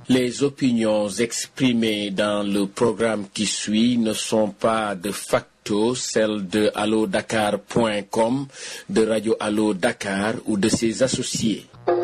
Les opinions exprimées dans le programme qui suit ne sont pas de facto celles de allodakar.com, de Radio Allo Dakar ou de ses associés.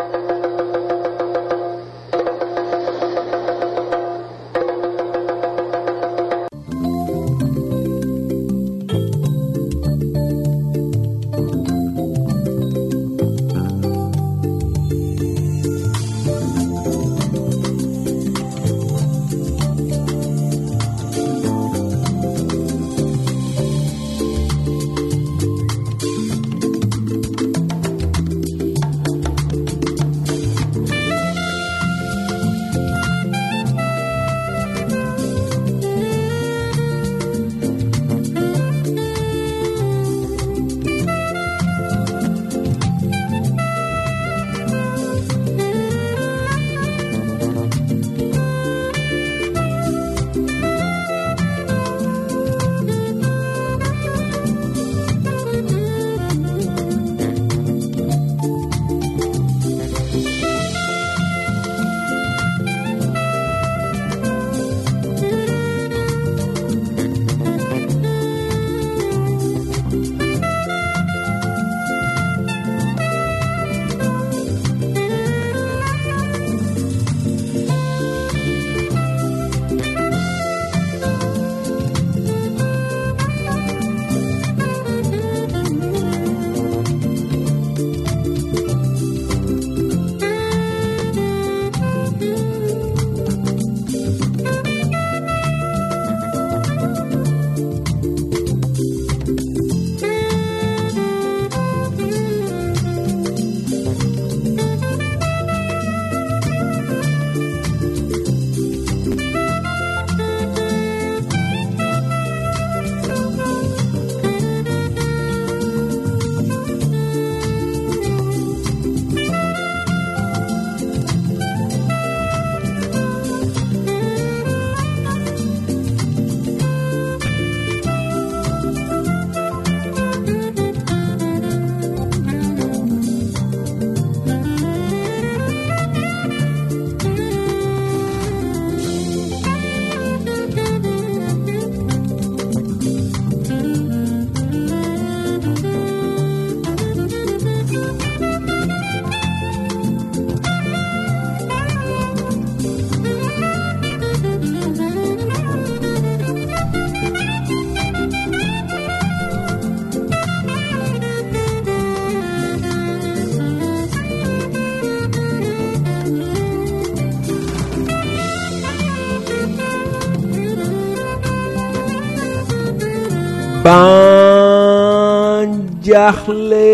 ban jaaxle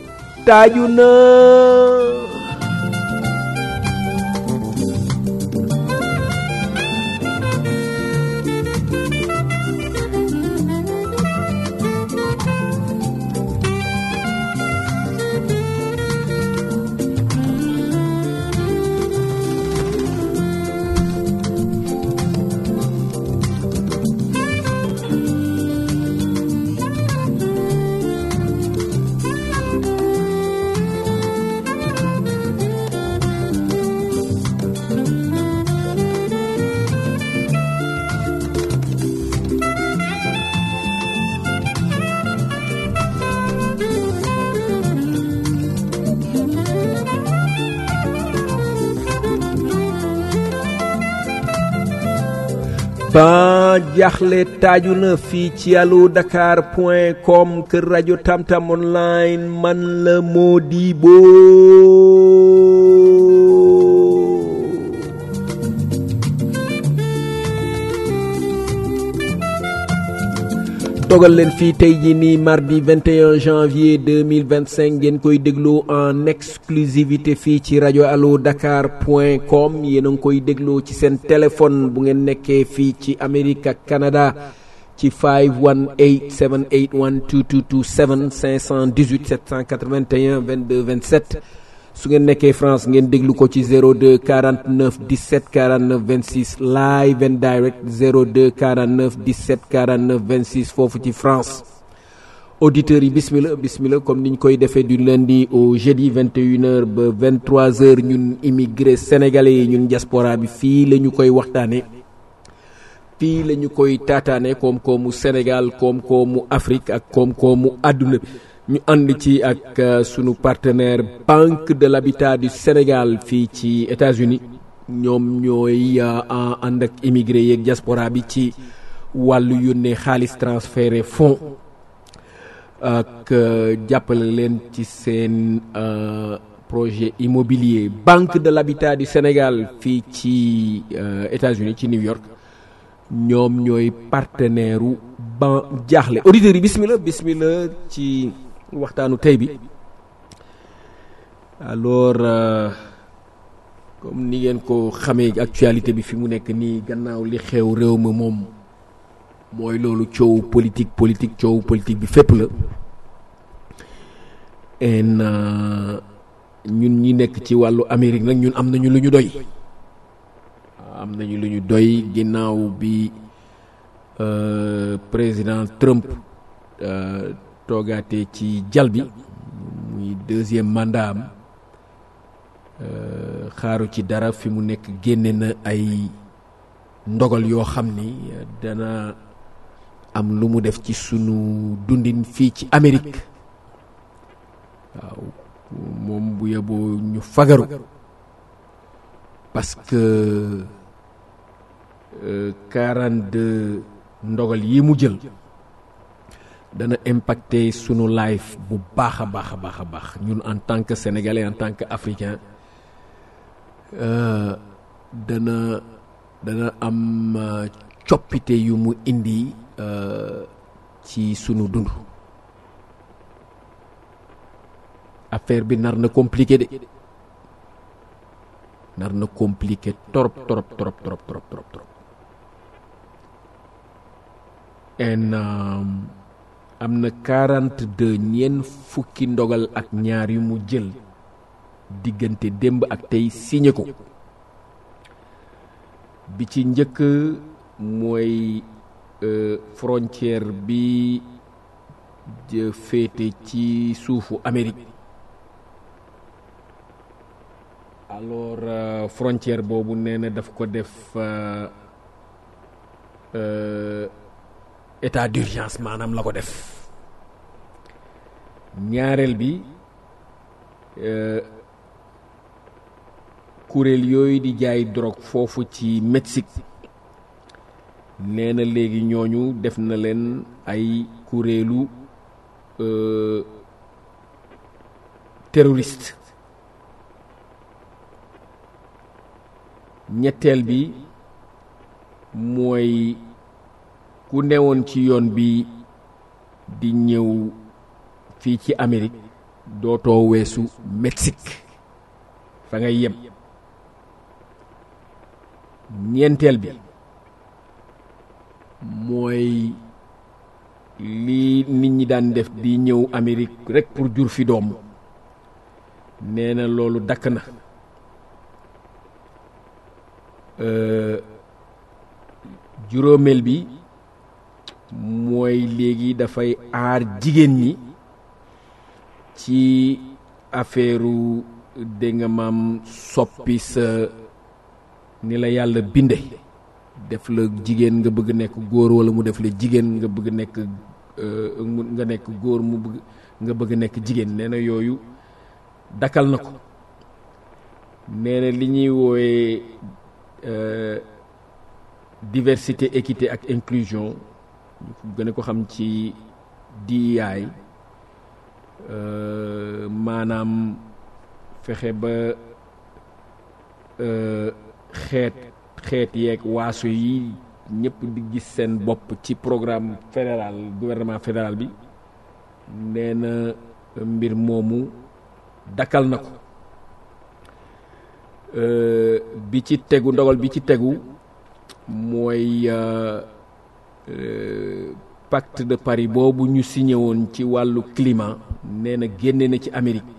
taaju na ban jaaxle taaju na fii ci allo dakar point com kër rajo tamtam online man la Modibo dogal leen fii tey jii nii mardi 21 janvier 2025 ngeen koy déglu en exclusivité fii ci rajo allo dakar point com yéen a ngi koy dégloo ci seen téléphone bu ngeen nekkee fii ci Amérique ak Canada ci 518 781 2227 518 781 22 27 su ngeen nekkee France ngeen déglu ko ci 02 49 17 49 26 live and direct 02 49 17 49 26 foofu ci France auditeurs yi bismillah bismillah comme niñ koy defee du lundi au jeudi 21h ba 23h ñun immigré sénégalais yi ñun diaspora bi fii la ñu koy waxtaane fii la ñu koy taataane koom-koomu Sénégal koom-koomu Afrique ak koom-koomu àdduna bi ñu ànd ci ak sunu partenaire Banque de l'Habitat du Sénégal fii ci États-Unis ñoom ñooy ànd ak immigré yeeg diaspora bi ci wàllu yónnee xaalis transféré fonds ak jàppale leen ci seen projet immobilier Banque de l'Habitat du Sénégal fii ci États-Unis ci New York ñoom ñooy partenaire u ban jaaxle auditeurs yi bismillah bismillah ci waxtaanu tey bi alors comme ni ngeen ko xamee actualité bi fi mu nekk nii gannaaw li xew réew mi moom mooy loolu coow politique politique coow politique bi fépp la en ñun ñi nekk ci wàllu Amérique nag ñun am nañu lu ñu doy am nañu lu ñu doy ginnaaw bi président Trump toogaatee ci jal bi muy deuxième mandat am xaaru ci dara fi mu nekk génne na ay ndogal yoo xam ni dana am lu mu def ci sunu dundin fii ci Amérique waaw moom bu yeboo ñu fagaru parce que quarante deux ndogal yi mu jël dana impacter sunu life bu baax a baax a baax a baax ñun en tant que sénégalais en tant que africain dana dana am coppite yu mu indi ci sunu dund affaire bi nar na compliqué de nar na compliqué trop trop trop trop trop trop trop en am na quarante deux ñeent fukki ndogal ak ñaar yu mu jël diggante démb ak tey signé ko bi ci njëkk mooy frontière bi féete ci suufu Amérique alors frontière boobu nee na daf ko def état d'urgence maanaam la ko def ñaareel bi kuréel yooyu di jaay drogue foofu ci Mexique nee na léegi ñooñu def na leen ay kuréelu terroriste ñetteel bi mooy ku newoon ci yoon bi di ñëw fii ci Amérique dootoo weesu Mexique fa ngay yem ñeenteel bi mooy li nit ñi daan def di ñëw Amérique rekk pour jur fi doom nee na loolu dakk na juróomeel bi mooy léegi dafay aar jigéen ñi ci affaireu dégg nga maam soppi sa ni la yàlla binde def la jigéen nga bëgg nekk góor walla mu def la jigéen nga bëgg nekk nga nekk góor mu bëgg nga bëgg nekk jigéen nee na yooyu dakkal na ko nee na li ñuy woowe diversité équité ak inclusion gën a ko xam ci DEI maanaam fexe ba xeet xeet yeeg waaso yi ñëpp di gis seen bopp ci programme fédéral gouvernement fédéral bi nee na mbir moomu dakkal na ko bi ci tegu ndogal bi ci tegu mooy pacte de Paris boobu ñu signé woon ci wàllu climat nee na génne na ci Amérique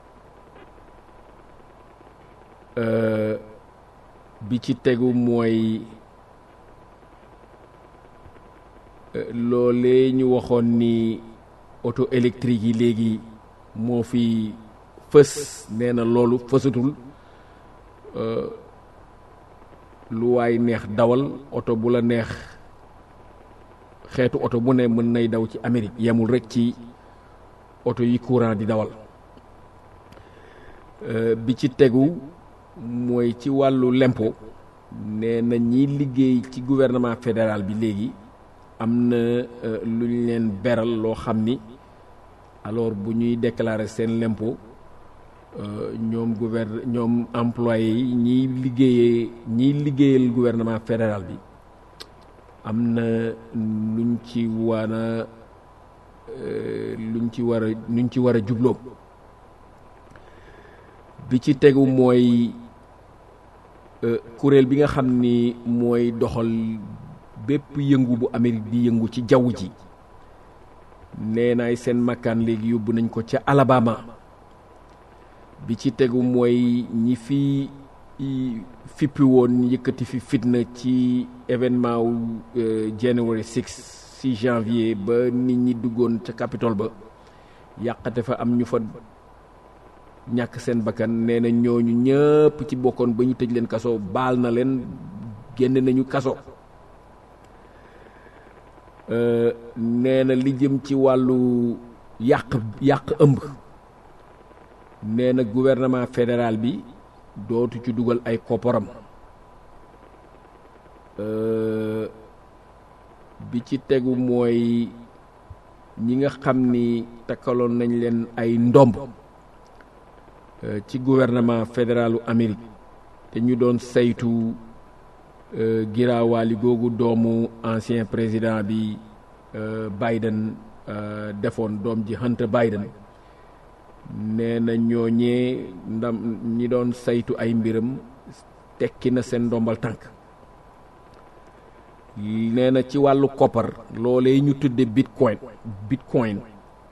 bi ci tegu mooy loolee ñu waxoon ni auto électrique yi léegi moo fi fës nee na loolu fësatul lu waay neex dawal oto bu la neex xeetu oto bu ne mën nay daw ci Amérique yemul rek ci oto yi courant di dawal bi ci tegu mooy ci wàllu lempo nee na ñiy liggéey ci gouvernement fédéral bi léegi am na lu ñu leen beral loo xam ni alors bu ñuy déclarer seen lempo ñoom gouverne ñoom employé yi ñiy liggéeyee ñiy liggéeyal gouvernement fédéral bi am na luñ ci war a luñ ci war a luñ ci war a jubloo bi ci tegu mooy kuréel bi nga xam ni mooy doxal bépp yëngu bu Amérique di yëngu ci jaww ji nee naay seen makkaan léegi yóbbu nañ ko ca Alabama bi ci tegu mooy ñi fi fippi woon yëkkati fi fitna ci événement wu January 6 6 janvier ba nit ñi duggoon ca Capitole ba yàqate fa am ñu fa ñàkk seen bakkan nee na ñooñu ñëpp ci bokkoon ba ñu tëj leen kaso baal na leen génn nañu kaso nee na li jëm ci wàllu yàq yàq ëmb nee na gouvernement fédéral bi dootu ci dugal ay kopparam bi ci tegu mooy ñi nga xam ni takkaloon nañ leen ay ndomb ci gouvernement fédéralu Amérique te ñu doon saytu giraawaali googu doomu ancien président bi Biden defoon doom ji Hunter Biden nee na ñooñee ndam ñi doon saytu ay mbiram tekki na seen ndombal tànk nee na ci wàllu koppar loolee ñu tudde bitcoin bitcoin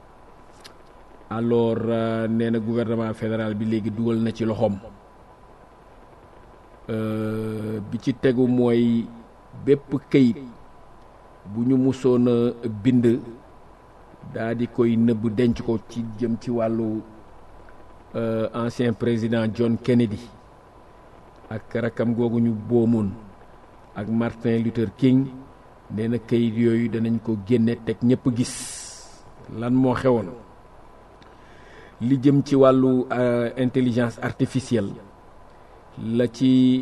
alors nee na gouvernement fédéral bi léegi dugal na ci loxoom bi ci tegu mooy bépp këyit bu ñu musoon a bind daa di koy nëbb denc ko ci jëm ci wàllu ancien président John Kennedy ak rakkam googu ñu boomoon ak Martin Luther King nee na kayit yooyu danañ ko génne teg ñëpp gis lan moo xewoon li jëm ci wàllu intelligence artificielle la ci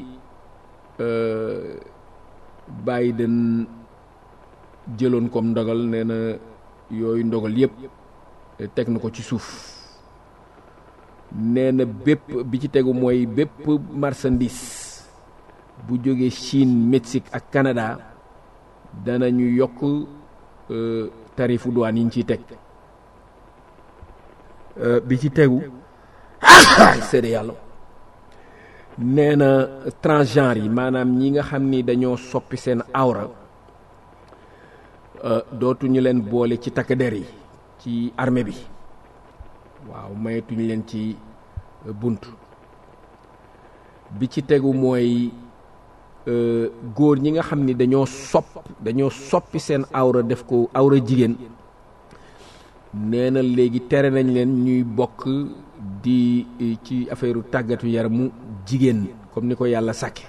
Biden jëloon comme ndogal nee na yooyu ndogal yépp teg na ko ci suuf nee na bépp bi ci tegu mooy bépp marchandise bu jógee Chine Mexique ak Canada danañu yokk tarifu douane yi ñu ciy teg bi ci tegu seede yàlla nee na transgenre yi maanaam ñi nga xam ni dañoo soppi seen awra dootuñu leen boole ci takk der yi ci armée bi waaw mayetuñu leen ci bunt bi ci tegu mooy góor ñi nga xam ni dañoo sopp dañoo soppi seen awra def ko awra jigéen nee na léegi tere nañ leen ñuy bokk di ci affaire tàggatu yaramu jigéen comme ni ko yàlla sàkke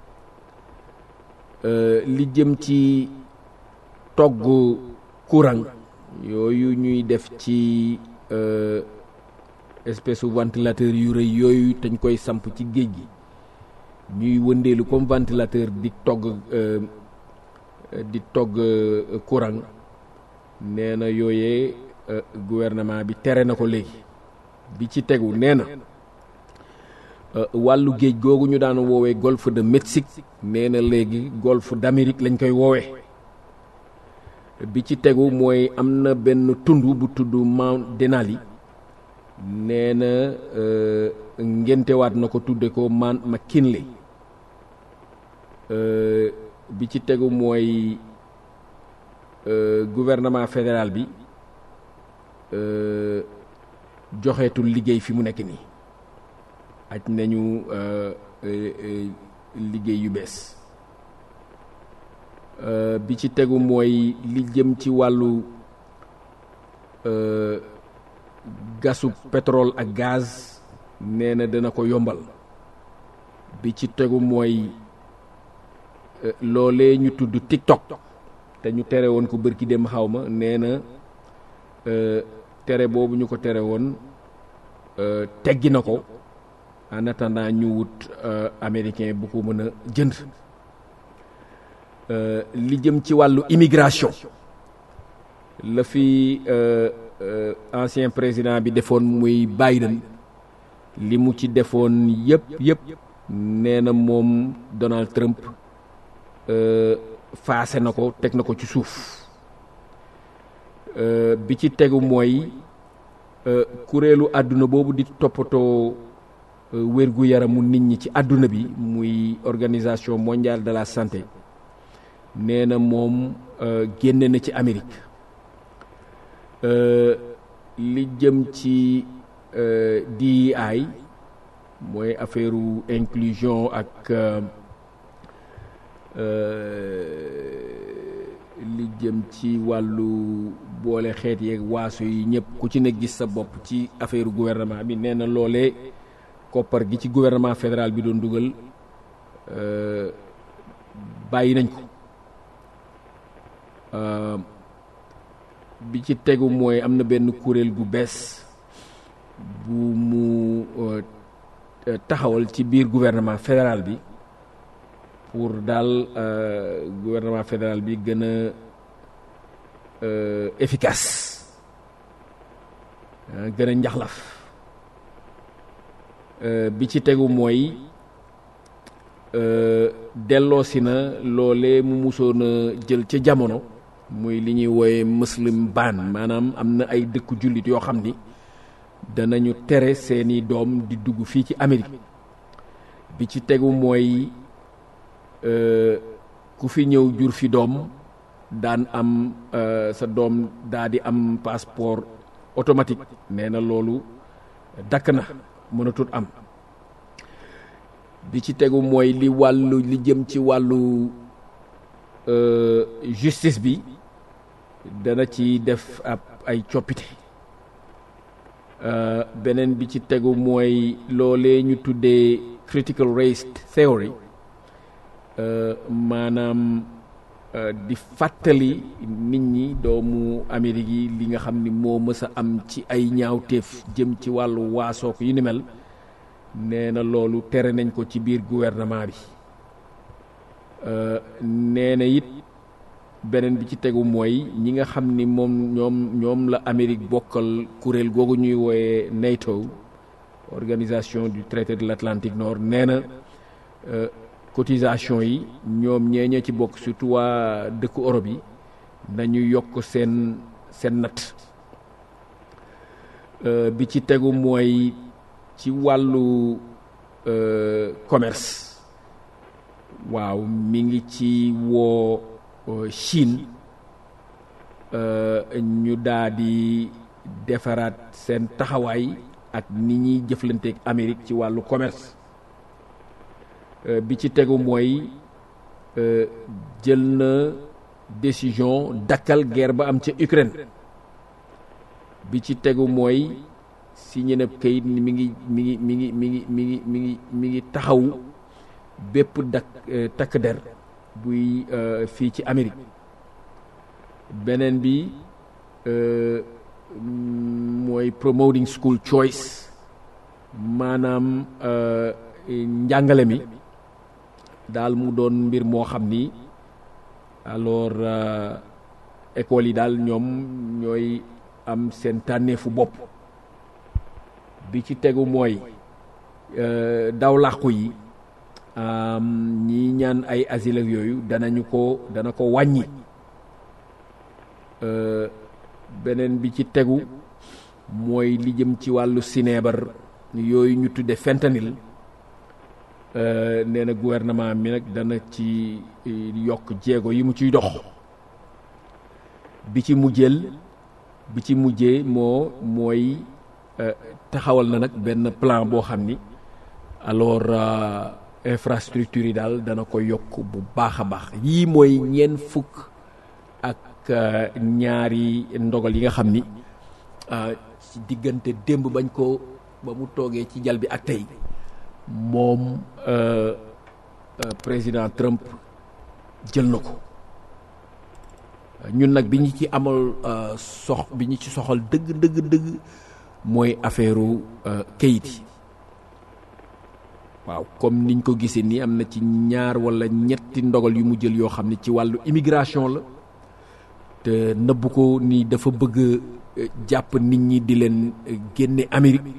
li jëm ci togg courant yooyu ñuy def ci espèce u ventilateur yu rëy yooyu dañ koy samp ci géej gi ñuy wëndeelu comme ventilateur di togg di togg courant nee na yooyee gouvernement bi tere na ko léegi bi ci tegu nee na wàllu géej googu ñu daan woowee golfe de Mexique nee na léegi golfe d'Amérique lañ koy woowee bi ci tegu mooy am na benn tund bu tudd Mount Denali nee na ngéntewaat na ko tudde ko Mount McKinley bi ci tegu mooy gouvernement fédéral bi joxeetul liggéey fi mu nekk nii aj nañu liggéey yu bees bi ci tegu mooy li jëm ci wàllu gasu pétrole ak gaz nee na dana ko yombal bi ci tegu mooy loolee ñu tudd TikTok te ñu tere woon ko bërki dem xaw ma nee na tere boobu ñu ko tere woon teggi na ko en attendant ñu wut américain bu ko mën a jënd li jëm ci wàllu immigration la fi ancien président bi defoon muy Biden li mu ci defoon yëpp yëpp nee na moom Donald Trump faase na ko teg na ko ci suuf bi ci tegu mooy kuréelu àdduna boobu di toppatoo wérgu yaramu nit ñi ci àdduna bi muy organisation mondiale de la santé nee na moom génne na ci Amérique li jëm ci DEI mooy affaire inclusion ak li jëm ci wàllu boole xeet yeeg waaso yi ñëpp ku ci ne gis sa bopp ci affaire gouvernement bi nee na loolee koppar gi ci gouvernement fédéral bi doon dugal bàyyi nañ ko bi ci tegu mooy am na benn kuréel gu bees bu mu taxawal ci biir gouvernement fédéral bi pour daal gouvernement fédéral bi gën a efficace gën a njaxlaf bi ci tegu mooy delloosi na loole mu musoon a jël ca jamono muy li ñuy wooye muslim ban maanaam am na ay dëkku jullit yoo xam ni danañu tere seeni doom di dugg fii ci Amérique bi ci tegu mooy ku fi ñëw jur fi doom daan am sa doom daa di am passeport automatique nee na loolu dakk na mënatul am bi ci tegu mooy li wàllu li jëm ci wàllu justice bi dana ci def ab ay coppite beneen bi ci tegu mooy loolee ñu tuddee critical race theory maanaam di fàttali nit ñi doomu Amérique yi li nga xam ni moo mës a am ci ay ñaawteef jëm ci wàllu waasook yu ni mel nee na loolu tere nañ ko ci biir gouvernement bi nee na it beneen bi ci tegu mooy ñi nga xam ni moom ñoom ñoom la Amérique bokkal kuréel googu ñuy wooye NATO organisation du traité de l'Atlantique Nord nee na cotisation yi ñoom ñee ña ci bokk surtout waa dëkku Europe yi nañu yokk seen seen natt bi ci tegu mooy ci wàllu commerce waaw mi ngi ci woo Chine ñu daa di defaraat seen taxawaay ak ni ñuy jëflanteeg Amérique ci wàllu commerce bi ci tegu mooy jël na décision dakkal guerre ba am ca Ukraine bi ci tegu mooy signé na kayit ni mi ngi mi ngi mi ngi mi ngi mi ngi mi ngi mi ngi taxaw bépp dak takk der buy fii ci Amérique beneen bi mooy promoting school choice maanaam njàngale mi daal mu doon mbir moo xam ni alors école yi daal ñoom ñooy am seen tànneefu bopp bi ci tegu mooy daw làqu yi ñi ñaan ay asile ak yooyu danañu ko dana ko wàññi beneen bi ci tegu mooy li jëm ci wàllu sineebar yooyu ñu tudde fentanyl nee na gouvernement mi nag dana ci yokk jéego yi mu ciy dox bi ci mujjeel bi ci mujjee moo mooy taxawal na nag benn plan boo xam ni alors infrastructure yi daal dana ko yokk bu baax a baax yii mooy ñeent fukk ak ñaari ndogal yi nga xam ni ci diggante démb bañ ko ba mu toogee ci jal bi ak tey moom président Trump jël na ko ñun nag bi ñu ci amal sox bi ñu ci soxal dëgg dëgg dëgg mooy affaire kayit yi waaw comme niñ ko gisee nii am na ci ñaar wala ñetti ndogal yu mu jël yoo xam ne ci wàllu immigration la te nëbb ko ni dafa bëgg jàpp nit ñi di leen génne Amérique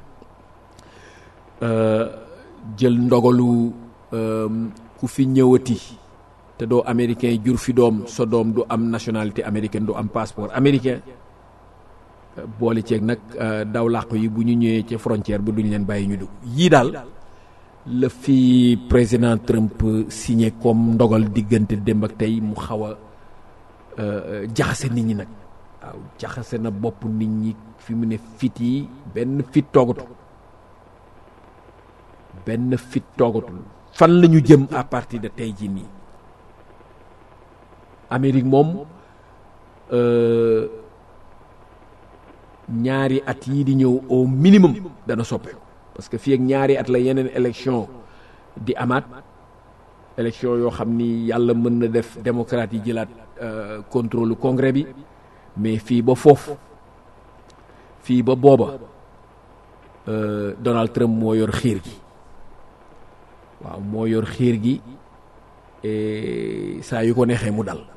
jël ndogalu ku fi ñëwati te doo américain jur fi doom sa doom du am nationalité américaine du am passeport américain boole ceeg nag daw làqu yi bu ñu ñëwee ca frontière ba duñ leen bàyyi ñu dugg yii daal la fi président Trump signé comme ndogal diggante démb ak tey mu xaw a jaxase nit ñi nag waaw jaxase na bopp nit ñi fi mu ne fit yi benn fit toogatu benn fit toogatul fan la ñu jëm à partir de tey jii nii Amérique moom ñaari at yii di ñëw au minimum dana soppeeku parce que fii ak ñaari at la yeneen élection di amaat élection yoo xam ni yàlla mën na def démocrate yi jëlaat contrôle congrès bi mais fii ba foofu fii ba booba Donald Trump moo yor xiir gi waaw moo yor xiir gi saa yu ko neexee mu dal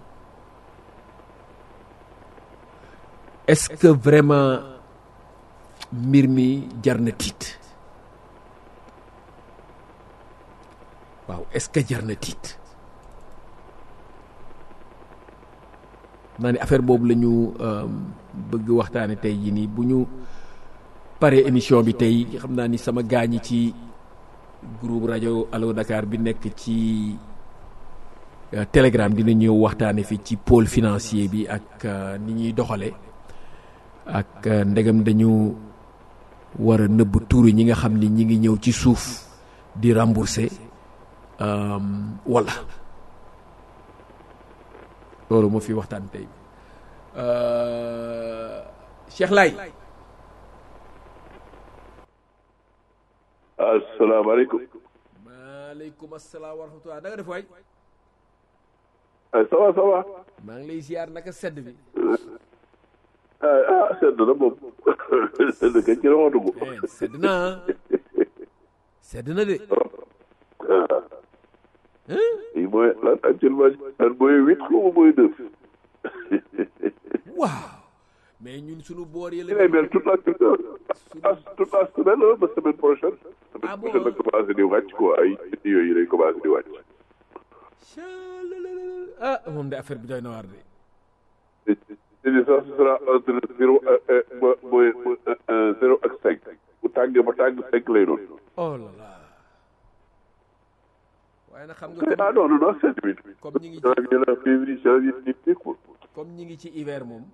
est-ce que vraiment mbir mi jar na tiit waaw est-ce que jar na tiit naa ni affaire boobu la ñu bëgg waxtaane tey jii nii bu ñu paree émission bi tey xam naa ni sama gaañi ci groupe rajo Allo Dakar bi nekk ci Telegram dina ñëw waxtaane fi ci pôle financier bi ak ni ñuy doxale ak ndegam dañu war a nëbb tuuri ñi nga xam ni ñi ngi ñëw ci suuf di rembourser wala loolu moo fi waxtaan tey Cheikh Lay asalaamaaleykum. maaleykum asalaam wa rahmatulah da nga def waay. ça va ça va. maa ngi lay ziar naka sedd bi. ah ah sedd na moom sedd kañ ci la ma dugg. sedd na sedd na de. yi mooy lan actuellement lan mooy huit xaw ma mooy neuf. waaw. mais ñun sunu boor yi la. dina mel toute la toute la semaine ba semaine prochaine. ah bon semaine prochaine la commencé di wàcc quoi ay yooyu lay commencé di wàcc. ah moom de affaire bi doy na waar de. te ni ça ce sera entre zéro mooy zéro ak cinq. bu tàngee ba tàng cinq lay doon. oh là là. waaye nag xam nga. ah non non non c'est huit. comme ñi ngi ci janvier la février janvier février quoi. comme ñi ngi ci hiver moom.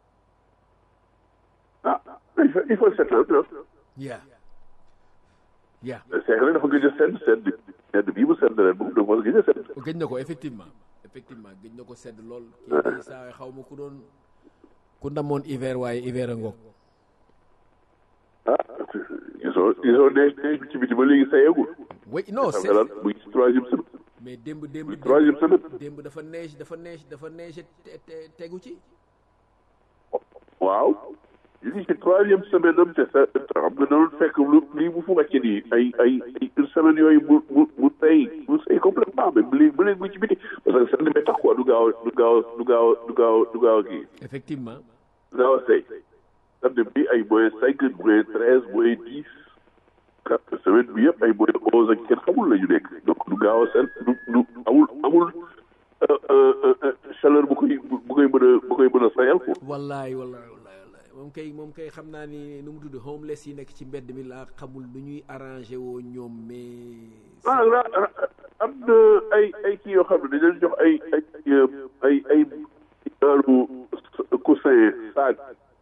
ah il faut il faut s'attendre. yaa yaa c'est que dafa gëj a sedd sedd sedd bii mu sedd ren moom dafa gëj a sedd. gëj na ko effectivement effectivement gëj na ko sedd lool. kii day saa xaw ma ku doon ku ndamoon hiver waaye hiver a ngoog. ah gisoo gisoo neige neige bi ci biti ba léegi sayagul. oui non xam c'est nga lan muy ci troisième semaine. mais démb démb muy troisième semaine. démb dafa neige dafa neige dafa neige te- te- tegu ci. waaw. ñu ngi ci troisième semaine am te sa xam nga doon fekk lu lii bu fu wàcce nii ay ay ay une semaine yooyu mu mu mu tey mu sëy complètement mais bu léegi bu léegi mu ci biti parce que sedd bi tax quoi du gaaw du gaaw du gaaw du gaaw du gaaw a kii effectivement du gaaw a sëy sedd bi ay moins cinq moins treize moins dix quatre semaine bi yëpp ay moins onze ak kenn xamul la ñu nekk donc du gaaw a sedd du du amul amul euh, euh, euh, chaleur bu koy bu koy mën a bu koy mën a sayal quoi wallaay wallaay wallaay wallaay moom kay moom kay xam naa ni nu mu tudd homeless yi nekk ci mbedd mi laa xamul nu ñuy arrangé woo ñoom mais. ah ra- ra- am na ay ay kii yoo xam ne dañu leen jox ay ay ay ay genre coussin saag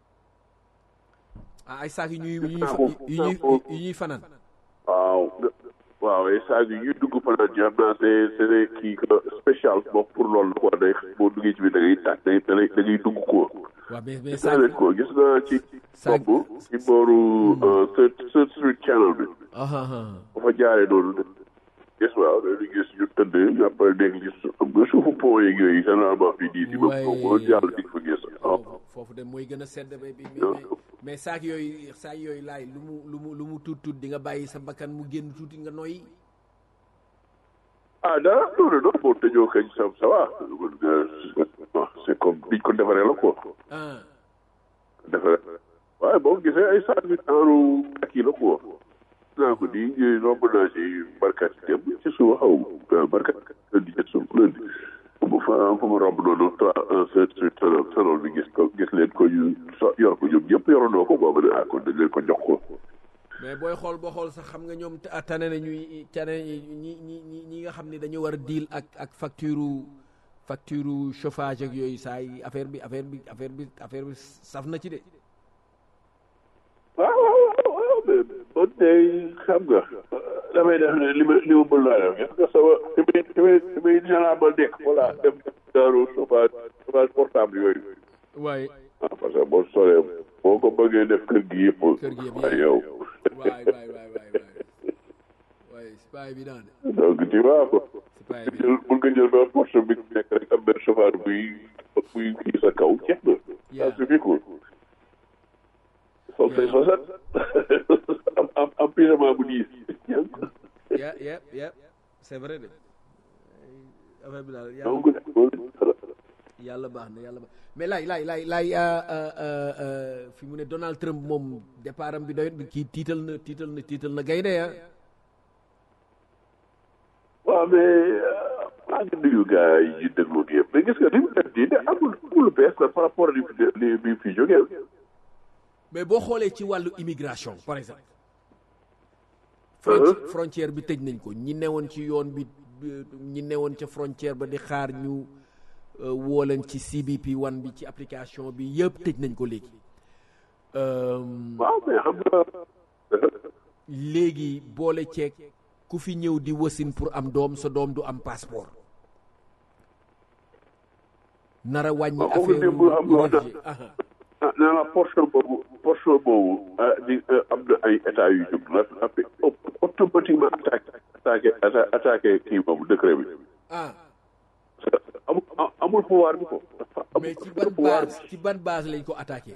ah ay saak yu ñuy yu ñuy yu ñuy yu ñuy fanaan. waaw waaw ay saag yu ñuy dugg fanaan ñu am naa c'est c'est des kii que spécial bokk pour loolu quoi day boo duggee ci biir da ngay tàkk day da ngay da ngay dugg quoi waaw mais mais gis naa sànq leen ko gis naa ci Sànq- bopp ci booru Third Third Street Channel bi ah ah ah. ba fa jaaree noonu de gis waaw dañuy gis ñu tëdd ñu après dégg gis xam nga suufu pont yeeg yooyu généralement fii di si ba Ouais. boo jàll di fa gis waaw foofu foofu de mooy gën a sedd ba bi mais mais mais saak yooyu saak yooyu laay lu mu lu mu lu mu tuut tuut di nga bàyyi sa bakkan mu génn tuuti nga noyyi ah dara non non non boo tëjoo kañ ça ça va bon c'est comme biñ ko defaree la quoi ah defaree waaye boo gisee ay saag yu taaru ak yi la quoi naa ko di romb naa ci barkat yi dem ci suba xaw ma barkat lundi ci suuf lundi bu fa fa ma romb noonu trois un sept huit salon salon bi gis ko gis leen ko ñu so yor ko ñoom ñëpp yorandoo ko boobu ne ah kon dañ leen ko jox ko mais booy xool boo xool sax xam nga ñoom ta- tane na ñuy tane ñi ñi ñi ñi nga xam ne dañu war a deal ak ak facture facture chauffage ak yooyu saa yi affaire bi affaire bi affaire bi affaire bi saf na ci de waaw waaw waaw mais man de xam nga damay def ne li ma li ma mën laa def gis nga sama li may li may li may généralement nekk voilà dem daaru chauffage chauffage portable yooyu waaye ah parce que boo solee boo ko bëggee def kër gi yëpp Kër gi yëpp, waaye yow waay waay waay waay waay waay c'est pas évident de donc tu vois quoi c'est pas nga évident jël mun nga jël benn porte bi nekk rek am benn chauffeur buy buy kii sa kaw jeex na Yeah. ça suffit quoi sol say Yeah. sosat am am am pyjama bu diis yeah yeah yeah c'est vrai de affaire bi daal yàlla donc loolu dara yàlla baax na yàlla baax mais laay laay laay laay euh, euh, euh, euh, fi mu ne Donald Trump moom départ am bi doyut bi kii tiital na tiital na tiital na gaynde ya waaw mais maa ngi nuyu gars yi déglu nii yëpp mais gis nga li mu def nii de amul amul lu bees la par rapport li fi li bi fi jógee mais boo xoolee ci wàllu immigration par exemple fronti- frontière bi tëj nañ ko ñi newoon ci yoon bi bi- ñi newoon ca frontière ba di xaar ñu euh, woo leen ci CBP one bi ci application bi yëpp tëj nañ ko léegi Euh, waaw mais xam nga léegi boole ceeg ku fi ñëw di wasin pour am doom sa doom du am passeport nara wàññi Waaw, kooku affaire démb xam nga wax na- religieux. Aha. ah nee naa portion boobu portion boobu ah di am na ay état yu jóg la après automatiquement attaqué attaqué atta- attaqué kii boobu décret bi ah amul amul pouvoir bi ko dafa amul mais ci ban pouvoir base ci ban base lañ ko attaqué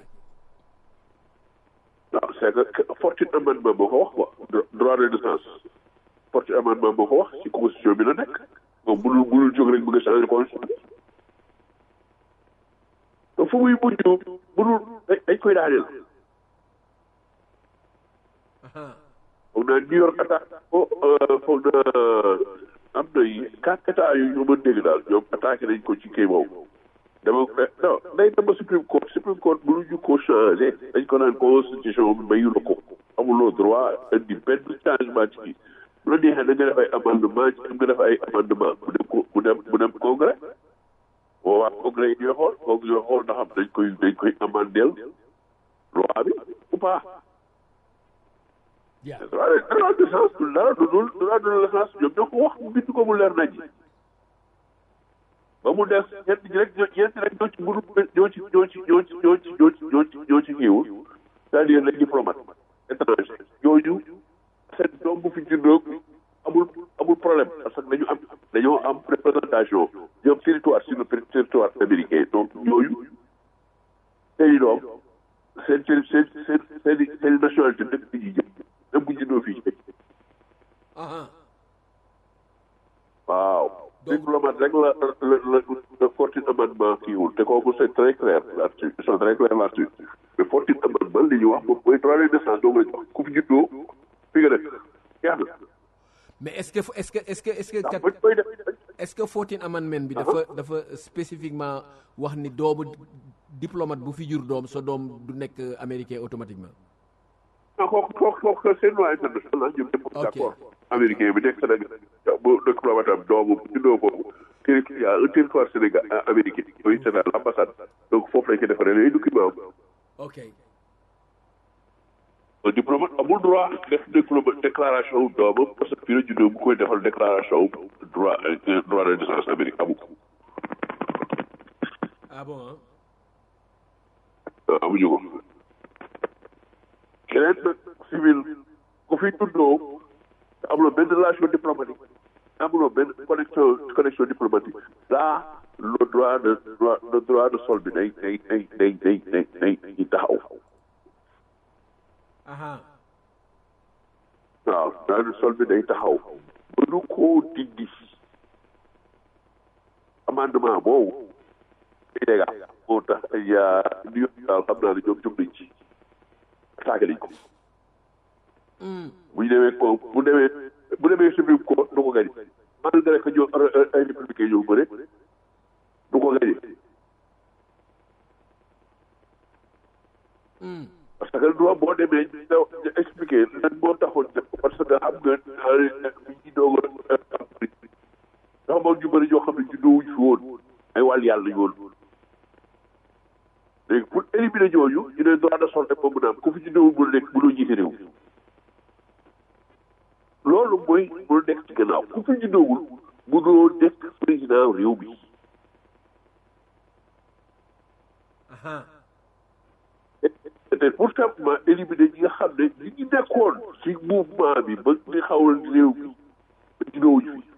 non c'est que fortune amendement moo ko wax quoi Dro- droit de naissance fortune amendement moo ko wax ci constitution bi la nekk moom mënul mënul jóg rek bëgg a changer constitution bi te fu muy mujj mënul dañ dañ koy daaneel Aha. foog naa New York attaque ko foog naa am na yi quatre états yu ñu mën dégg daal ñoom attaqué nañ ko ci kii boobu dama non day dem ba Supreme Court Supreme Court mënuñu ko changé dañ ko naan constitution bi mayu la ko amuloo droit indi benn changement ci kii bu la neexee da nga def ay amendement ci nga def ay amendement mu dem ko mu dem mu dem congrès boobaa congrès yi ñooy xool kooku ñooy xool ndax am dañ koy dañ koy amandeel loi bi ou pas Yeah. droit de droit de naissance du dara du dul droit de naissance ñoom ñoo ko wax mu bind ko mu leer nañ ba mu def ñett ñi rek ñoo ñeent rek ñoo ci mënu ñoo ci ñoo ci ñoo ci ñoo ci ñoo ci ñoo ci ñoo ci kiiwul c'est-à-dire les diplomates étrangers ñooñu seen doom bu fi juddoo amul amul problème parce que dañu am dañoo am représentation ñoom territoire sur le territoire américain donc ñooñu seeni doom seen seen seen seen seen seen nationalité dëkk bi ñuy jëm même bu juddoo fii Aha. waaw Donc- diplomate rek la la la la fortune amendement kiiwul te kooku c'est très clair là-dessus ils sont très clairs là-dessus mais fortune amendement li ñu wax moom mooy droit de naissance doo nga jox ku fi juddoo fi nga dëkk jeex na mais est-ce que est-ce que est-ce que est-ce que ndax kat bañ koy def est-ce que fourteen amendement bi dafa dafa spécifiquement wax ni doomu diplomate bu fi jur doom sa doom du nekk américain automatiquement non kooku kooku kooku c'est loi internationale ñoom ñëpp Ok. d'accord américain bi nekk Sénégal bu diplomate am doomu bu juddoo foofu territoire il y a un territoire Sénégal américain mooy c'est l'ambassade donc foofu lañ ko defaree les documents ok un diplomate amul droit def diplomate déclaration wu doomam parce que fii la juddoo bu koy defal déclaration wu droit euh, droit de naissance Amérique amu ko ah bon hein? waaw amuñu ko keneen nag civil ku fi tuddoo amuloo benn relation diplomatique amuloo benn connexion connexion diplomatique là le droit de droit le droit de sol bi day day day day day day day day taxaw aha waaw droit de sol bi day taxaw mënu koo dindi amendement boobu day dégg moo tax yaa New York daal xam naa ne ñoom jóg nañ ci attaqué nañ ko bu ñu demee ko bu demee bu demee Supreme Court du ko gañe malgré que ñoo ay républicain ñoo bëre du ko gañe parce que droit boo demee ñu expliqué lan moo taxoon def ko parce que xam nga bi ñu doog a am dafa amoon ñu bëri ñoo xam ne juddoo wuñ fi woon ay wàll yàlla ñu woon léegi pour éliminer ñooñu ñu ne droit de sol rek moom mën a am ku fi juddoo bu nekk mënoo jiite réew loolu mooy mënul nekk ci gannaaw ku fi juddoowul mënoo nekk président réew bi aha te pour simplement éliminer ñi nga xam ne ñi ngi nekkoon ci mouvement bi ba di xawal réew bi ba juddoowuñu fi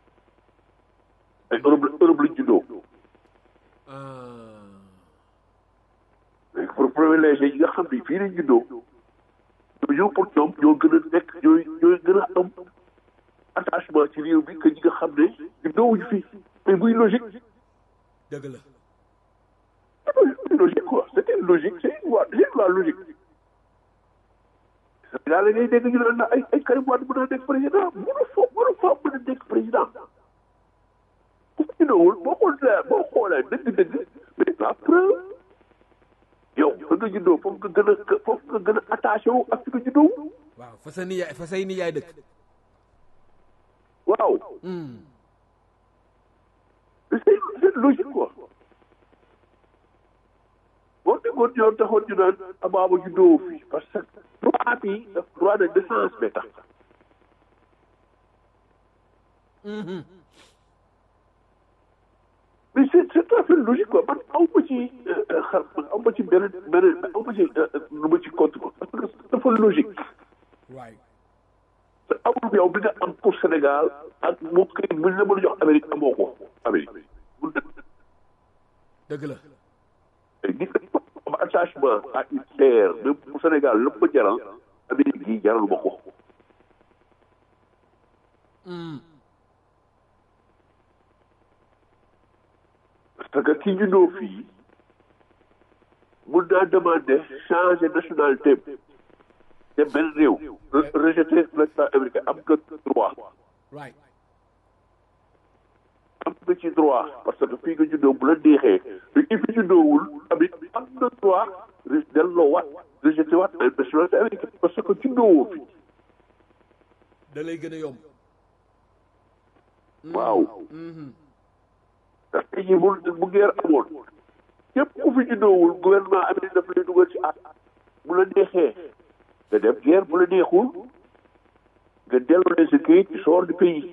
ay Europe la Europe lañ juddoo ah léegi pour privilégié ñi nga xam ne fii lañ juddoo ñooñu pour ñoom ñoo gën a nekk ñooy ñooy gën a am attachement ci réew bi que ñi nga xam ne juddoowuñu fi mais muy logique dëgg la c'est logique quoi c'était logique c'est une loi c'est une loi logique Sénégal la ngay dégg ñu naan ay ay Karim Wade mën a nekk président mënu fa mënu fa mën a nekk président ku fi ñëwul boo xoolee boo xoolee dëgg-dëgg mais la preuve yow fa nga juddoo foofu nga gën a foofu nga gën a attaché wu ak fi nga juddoo waaw fa sa niyaay fa say niyaay dëkk waaw c'est c'est logique quoi boo déggoon ñoom taxoon ñu naan abaaba juddoo fi parce que droit bi daf droit de décence bi tax mais c'est c'est tout à fait logique quoi man aw ma ci xar aw ma ci beneen beneen aw ma ci lu ma ci compte quoi parce que dafa logique waay te amul yow bi nga am pour Sénégal ak mu kay buñ la mën a jox Amérique amoo ko Amérique mun na dëgg la nit am attachement à une terre même bu Sénégal lépp ma jaral Amérique yi jaral ma ko parce que ki juddoo fii mun naa demander changer nationalité dem benn réew rejeter l'état américain am nga droit right am nga ci droit parce que fii nga juddoo bu la neexee mais ki fi juddoowul tamit am na droit delloo waat rejeté waat ay nationalité américaine parce que juddoowoo fi da lay gën a yomb waaw ndax tey jii bu bu guerre amoon képp ku fi juddoowul gouvernement américain daf lay dugal ci at bu la neexee nga dem guerre bu la neexul nga delloo leen sa kayit ci sort du pays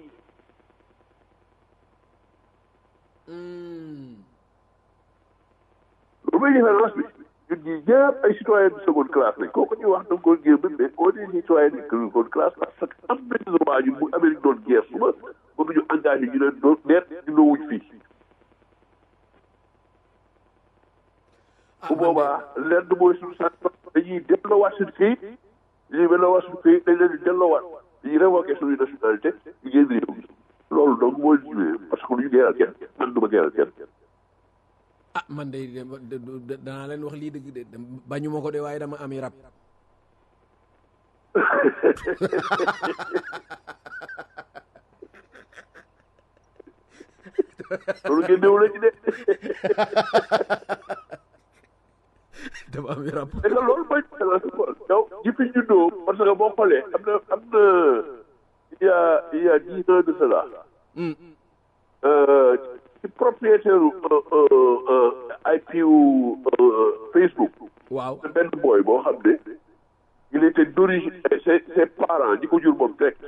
lu may différence bi ñun ñii ñëpp ay citoyen de seconde classe lañ kooku ñuy wax da nga ko génn mais on est citoyen de seconde classe parce que am nañu droit ñun bu Amérique doon guerre suba mënuñu engagé ñu leen doon neet ñu noowuñ fii bu boobaa lenn mooy suñu sant dañuy delloowaat suñu këyit dañuy delloowaat suñu këyit dañ leen di delloowaat dañuy révoqué suñu nationalité ñu génn réew mi loolu donc mooy jiwee parce que lu ñu geeral kenn man du ma geeral kenn ah man de danaa leen wax lii dëgg de bañu ma ko de waaye dama ami rab loolu génnewu la ci de dama ami rab et que loolu mooy différence quoi yow ji fi juddoo parce que boo xoolee am na am na il y a il y a dix ans de cela ci propriétaire IP wu Facebook waaw benn boy boo xam ne il était d'origine ses ses parents ñi ko jur moom direct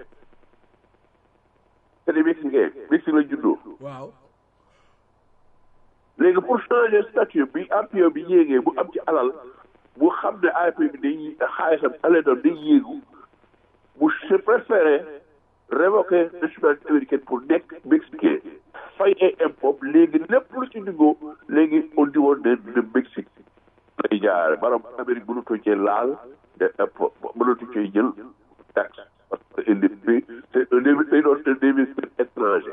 c'est des Mexicains Mexique la juddoo waaw léegi pour changer statut bi APE bi yéegee bu am ci alal bu xam ne APE bi day xaalisam alal doon day yéegu bu je préféré révoquer nationalité américaine pour nekk mexicain fay ay impôt léegi lépp lu ci duggoo léegi au niveau de de Mexique lay jaare maanaam Amérique mënatoo cee laal de impôt mënatoo cee jël taxe parce que indi bi c'est un day doon un investisseur étranger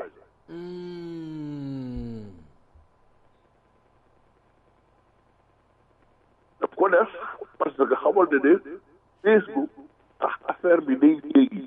daf ko def parce que xamal ne ne Facebook tax affaire bi day léegi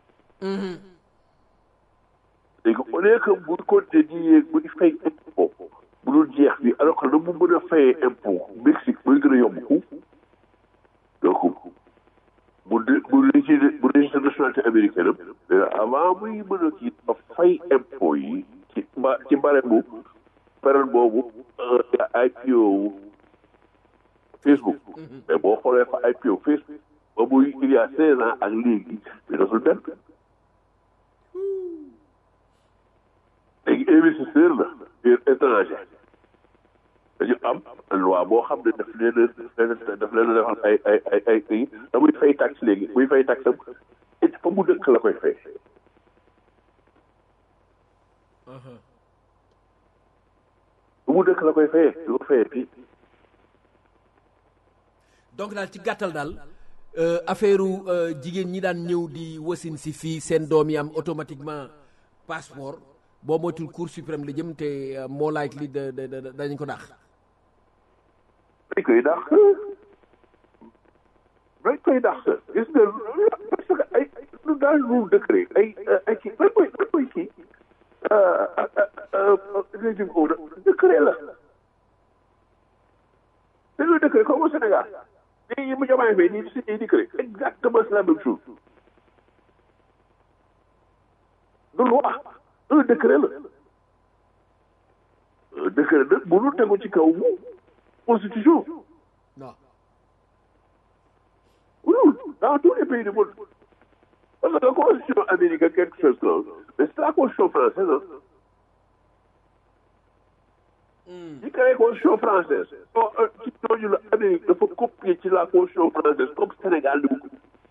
léegi au lieu que bu continuer di yéeg bu di fay impôt bu dul jeex bi alors que na mu mën a fayee impôt Mexique muy gën a yomb ku donc bu de bu registre bu registre nationalité américaine am avant muy mën a kii a fay impôt yi ci ba ci bare bu période boobu IPO Facebook mais boo xoolee fa IPO Facebook ba muy il y a seize ans ak léegi mais daful benn léegi investisseur la biir étranger dañu am loi boo xam ne daf leen a daf leen a defal ay ay ay ay kii da muy fay taxe léegi muy fay taxe am it fa mu dëkk la koy fay fa mu dëkk la koy fayee du ko fayee fii donc daal ci gàttal daal affaire jigéen ñi daan ñëw di wasin si fii seen doom yi am automatiquement passeport boo moytul cour suprême la jëm te moo laaj li da da dañ ko dàq. dañ koy dàq dañ koy dàq gis nga parce que ay lu daal lu décret ay ay kii lan koy lan koy kii régime ko décret la c'est le décret comme au Sénégal léegi mu jamaay fay nii si décret exactement c'est la même chose du loi un décret la un décret nag mënul tegu ci kaw constitution non mënul dans tous les pays du monde parce que la constitution américaine quelque chose comme mais c'est la constitution française ah ñi créé constitution française ci ñooñu la Amérique dafa copier ci la constitution française comme Sénégal di ko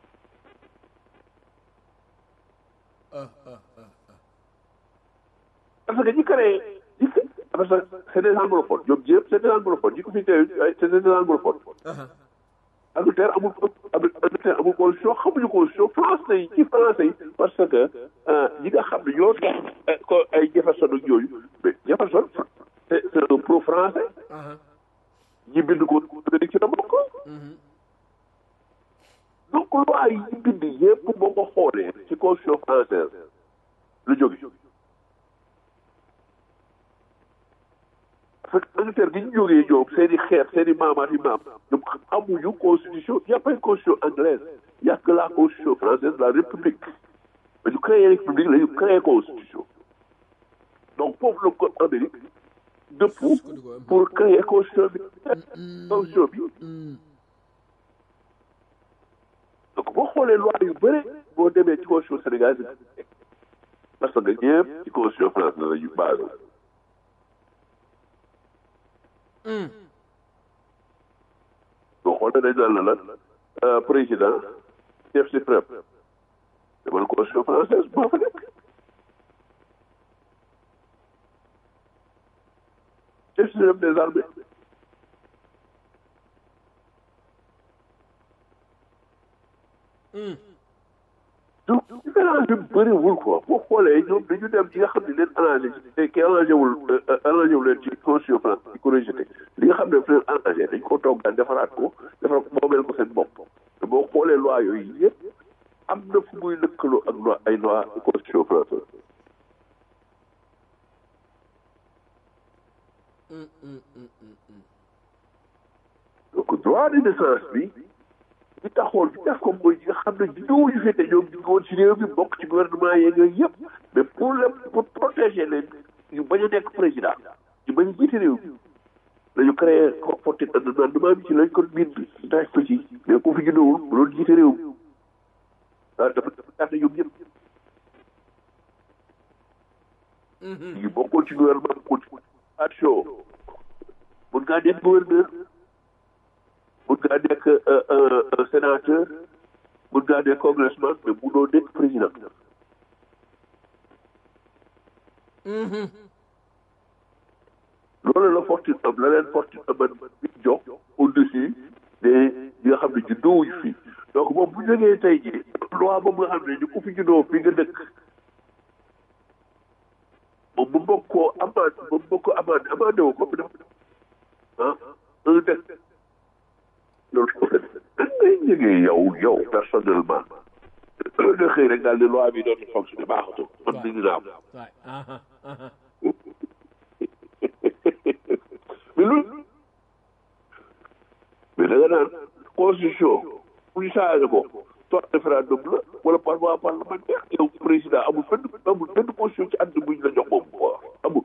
parce que ñi créé ñi parce que c'est des anglophones ñoom ñëpp c'est des anglophones ñi ko fi tey c'est des anglophones Angleterre amul Angleterre amul constitution xamuñu constitution français yi ci français yi parce que ñi nga xam ne ñoo tax ko ay Jefferson ak yooyu mais Jefferson c'est c'est un pro français ñi bind ko ci la bokk donc loi yi ñu bind yëpp boo ko xoolee ci constitution française lu jóge parce que Angleterre gi ñu jógee ñoom seen i xeet seen i maamaat yi maam ñoom amuñu constitution y a pas une constitution anglaise y a que la constitution française la république ba ñu créé république la ñu créé constitution donc foofu la ko Amérique dëpp pour créer constitution bi constitution bi donc boo xoolee loi yu bëri boo demee ci constitution sénégalaise parce que ñëpp ci constitution française la ñu basé boo xoolee dañ naan la la président chef suprême demal constitution française moo fa nekk chef suprême des armées donc différence bi bëriwul quoi boo xoolee ñoom dañu dem ci nga xam ne leen arrangé te ki arrangé wul arrangé wu leen ci constitution France di ko rejeté li nga xam ne daf leen arrangé dañ ko toggaan defaraat ko defaraat ko moomeel ko seen bopp te boo xoolee loi yooyu yëpp am na fu muy lëkkaloo ak loi ay loi constitution française donc droit de naissance bi li taxoon bi def ko mooy ñi nga xam ne ñëwuñu fi te ñoom ñu ngi woon ci réew mi bokk ci gouvernement yeeg yooyu yëpp mais pour le pour protéger leen ñu bañ a nekk président ñu bañ a jiite réew mi dañu créé comporté amendement bi ci lañ ko bind daaj ko ci mais ku fi juddowul bu doon jiite réew mi waaw dafa dafa gàtt ñoom ñëpp ñu bokkoon ci gouvernement ko ci action mun ngaa nekk gouverneur mun ngaa nekk sénateur mun ngaa nekk congressman mais munoo nekk président loolu la fortune am la leen fortune am bi jox au-dessus des ñi nga xam ne juddoowuñu fii donc moom bu jógee tey jii loi boobu nga xam ne ñu ku fi juddoo fi nga dëkk moom bu mbokk koo amande bu mbokk koo amande amande wu ko bi def ah un dëkk loolu ko def da ngay jógee yow yow personnellement nga xëy rek daal ne loi bi dootul fonctionner baaxatul man dindi naa ko mais loolu mais da nga naan constitution bu ñu changé ko soit référendum la wala par voie parlementaire yow président amul benn amul benn constitution ci àdduna bu ñu la jox moom quoi amul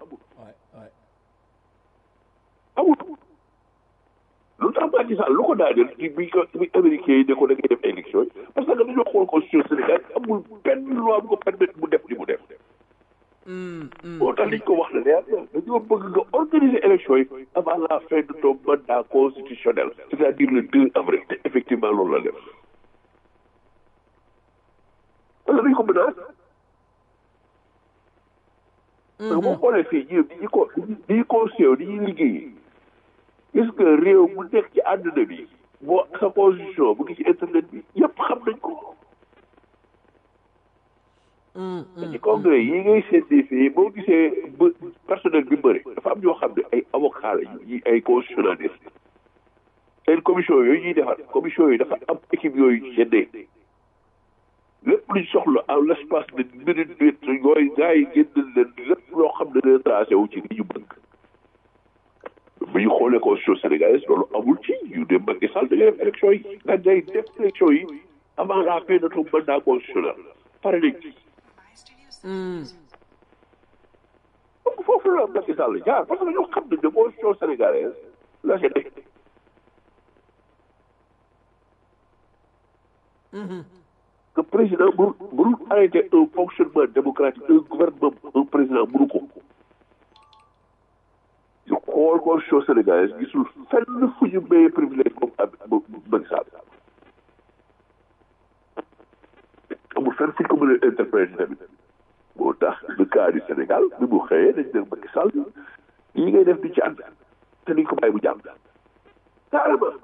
amul lu tax Macky Sall lu ko daaneel ci bi ko bi américain yi ne ko da ngay def élection yi parce que dañoo xool constitution Sénégal amul benn loi bu ko permettre mu def li mu def moo tax liñ ko wax la leer dañoo bëgg nga organiser élection yi avant la fin de ton mandat constitutionnel c'est-à-dire le 2 avril te effectivement loolu la def parce que dañ ko menace parce que boo xoolee fii ñi ñi ko ñi constitution ni ñuy liggéey gis nga réew mu nekk ci àdduna bi boo sa constitution bu ngi ci internet bi yëpp xam nañ ko ci congrès yi ngay seetee fii boo gisee ba personnel bi bëri dafa am ñoo xam ne ay avocat la yi ay constitutionnaliste seen commission yooyu ñuy defar commission yi dafa am équipe yooyu seddee lépp luñ soxla en l' espace de minute minute yooyu gars yi génn leen lépp loo xam ne dina tracé wu ci li ñu bëgg bu ñu xoolee constitution sénégalaise loolu amul ci yu dem Macky Sall da ngay def élection yi nga day def élection yi avant la fin de ton mandat constitutionnel pare nañ ci donc foofu la Macky Sall jaar parce que ñoo xam ne de constitution sénégalaise la ca nekk que président mënu mënul arrêter un fonctionnement démocratique un gouvernement un président mënu ko ñu xool constitution sénégalaise gisul fenn fu ñu mayee privilège comme am Macky Sall amul fenn fu ñu ko mën a interpréter tamit moo tax le cas du Sénégal bi mu xëyee dañ ne Macky Sall yi ngay def di ci ànd te duñ ko bàyyi bu jàmm carrément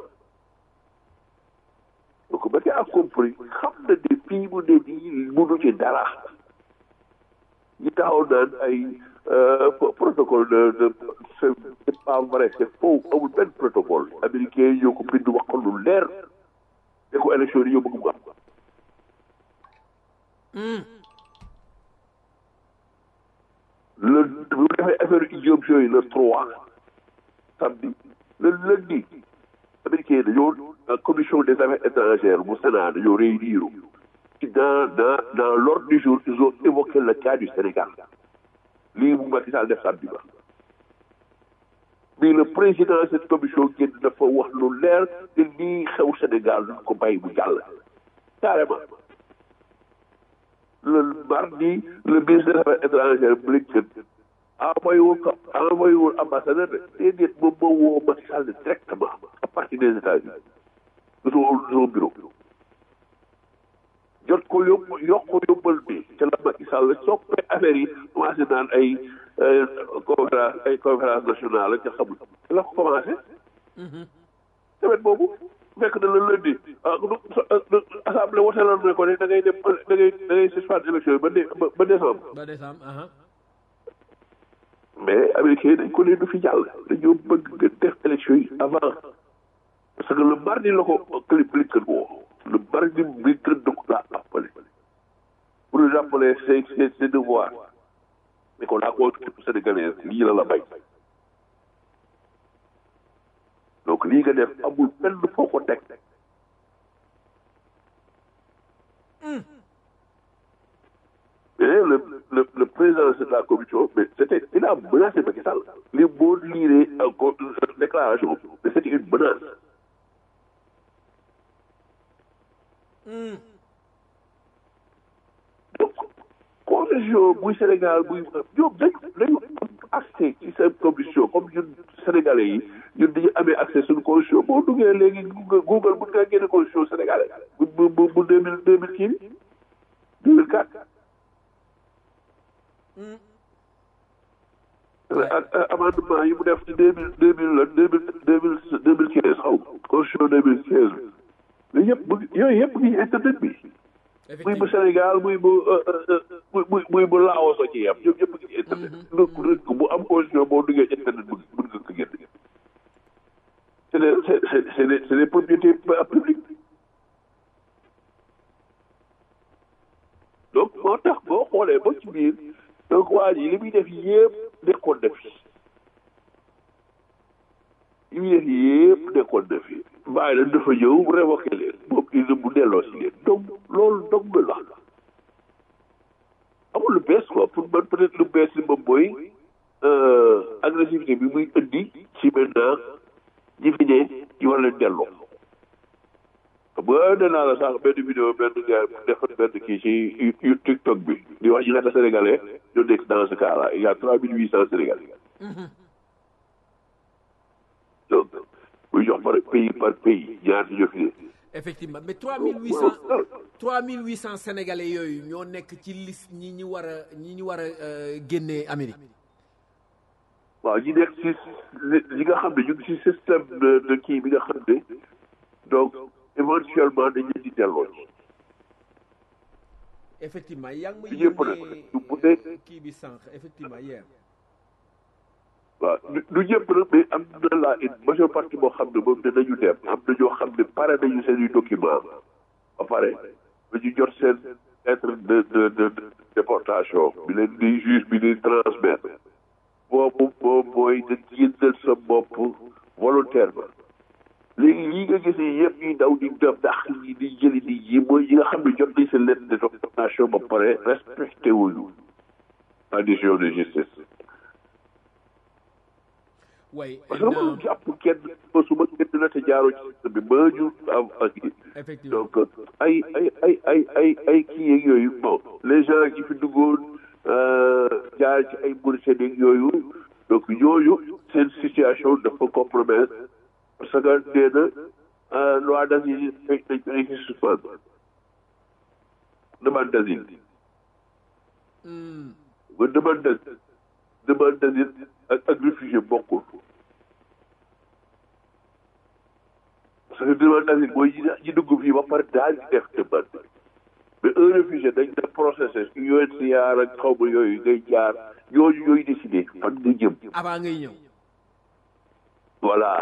donc Macky a compris xam na ne fii mu ne nii mënu ci dara ñi taxaw naan ay protocole de de c'est pas vrai c'est faux amul benn protocole américain yi ñoo ko bind wax ko lu leer ne ko élection yi ñoo bëgg mu am le bu defee affaire idiom yooyu le trois samedi le lundi américain yi dañoo commission des affaires étrangères bu Sénat dañoo réunir ci dans dans dans l'ordre du jour ils ont évoqué le cas du Sénégal lii bu Macky Sall def samedi ba mais le président de cette commission génn dafa wax lu leer te lii xew Sénégal duñ ko bàyyi bu jàll carrément le mardi le ministre des affaires étrangères Blinken envoyé wul ko envoyé wul ambassadeur de déedéet moom moo woo Macky Sall directement à partir des États-Unis de son de son bureau jot ko yóbbu yokk ko yóbbal bi ca la Macky Sall soppee affaire yi commencé naan ay conférence ay conférence nationale ca xamul ca la ko commencé semaine boobu fekk na la lundi ah assemblée woteeloon na ko ne da ngay dem da ngay da ngay suspendre élection yi ba dé ba décembre. ba décembre. mais américain yi dañ ko leen du fi jàll dañoo bëgg nga def élection yi avant parce que le mardi la ko Blinken woo le mardi Blinken da ko laa appelé pour lui rappeler ses ses ses devoirs mais ko la constitution sénégalaise lii la la bay donc lii nga def amul fenn foo ko teg mais le le le président de la commission mais c'était il a menacé Macky Sall li boo liiree encore déclaration mais c'était une menace donc constitution buy Sénégal buy ñoom dañu dañu am accès ci ci seen constitution comme ñun sénégalais yi ñun dañu amee accès suñu constitution boo duggee léegi Google Google mën ngaa génne constitution sénégalais bu bu bu bu deux mille deux mille kii bi deux mille quatre ak amendement yi mu def ci deux mille deux mille deux mille deux mille deux mille quinze xaw constitution deux mille quinze bi yooyu yëpp mu ngi yooyu yëpp ngi internet bi muy bu Sénégal muy bu muy muy muy bu Laos a ci yam ñoom ñëpp ngi internet donc rek bu am constitution boo duggee internet bu mën nga ko génn c'est des c'est c'est des c'est des propriétés publiques donc moo tax boo xoolee ba ci biir donc waa ji li muy def yëpp nekkoon na fi li muy def yëpp nekkoon na fi bàyyi leen dafa ñëw révoqué leen moom il mu delloo si leen donc loolu dog na la amul lu bees quoi pour man peut être lu bees li moom mooy agressivité bi muy indi ci maintenant ñi fi ne ñu war leen delloo xam nga nee naa la sax benn vidéo benn gars defar benn kii ci TikTok bi di wax ñi ñaata sénégalais ñoo nekk dans ce cas là il y a trois mille huit cent sénégalais donc muy jox par pays par pays ñaata ñoo fi ne effectivement mais 3800 3800 sénégalais yooyu ñoo nekk ci liste ñi ñi war a ñi ñu war a génnee Amérique. waaw ñi nekk ci ñi nga xam ne ñu ngi ci système de de kii bi nga xam ne donc éventuellement dañ leen di delloo ci. effectivement yaa ngi may ñëpp nag bu dee kii bi sànq effectivement hier. waaw du ñëpp nag mais am na la une majeure partie boo xam ne moom dinañu dem am na ñoo xam ne pare nañu seen i document ba pare ba ñu jot seen lettre de de de déportation bi leen di juge bi di transmettre boobu boobu mooy nga génnal sa bopp volontairement léegi lii nga gis yi yëpp ñuy daw di def ndax ñi di jëli di yi mooy ñi nga xam ne jot nañ seen lettre de déportation ba pare respecté wuñu la décision de justice way parce que mënul jàpp kenn su ma kenn la te jaaroo ci système bi ba ñu am ak effectivement donc ay ay ay ay ay ay kii yeeg yooyu bon les gens qui fi duggoon jaar ci ay Mauritanie yeeg yooyu donc ñooñu seen situation dafa compromettre parce que nee na loi d'asile dañ dañ dañ ci suspendre demande d'asile nga demande d'asile demande d'asile ak ak réfugié bokkul parce que demande d'asile mooy ñi ñi dugg fii ba pare daal di def demande mais un réfugié dañ def processus UNHCR ak xaw ma yooyu ngay jaar ñooñu ñooy décidé fan nga jëm avant ngay ñëw. voilà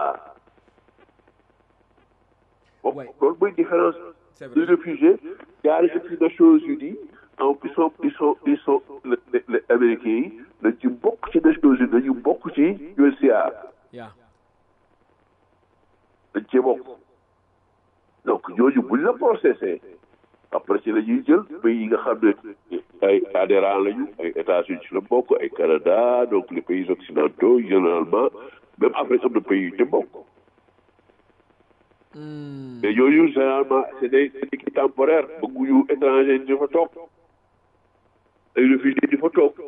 bon Ouais. loolu mooy différence c'est les vrai réfugiés jaari ci Nations Unies donc ils sont ils sont ils sont les les les américains yi dañ ci bokk ci Nations Unies dañu bokk ci UNHCR yaa dañ cee bokk donc ñooñu buñ la processé après ci la ñuy jël pays yi nga xam ne ay adhérents lañu ay États-Unis ci la bokk ay Canada donc les pays occidentaux généralement même Afrique am na pays yu ci bokk mais ñooñu généralement c'est des c'est des kii temporaires bëgguñu étranger di fa toog ay réfugiés di fa toog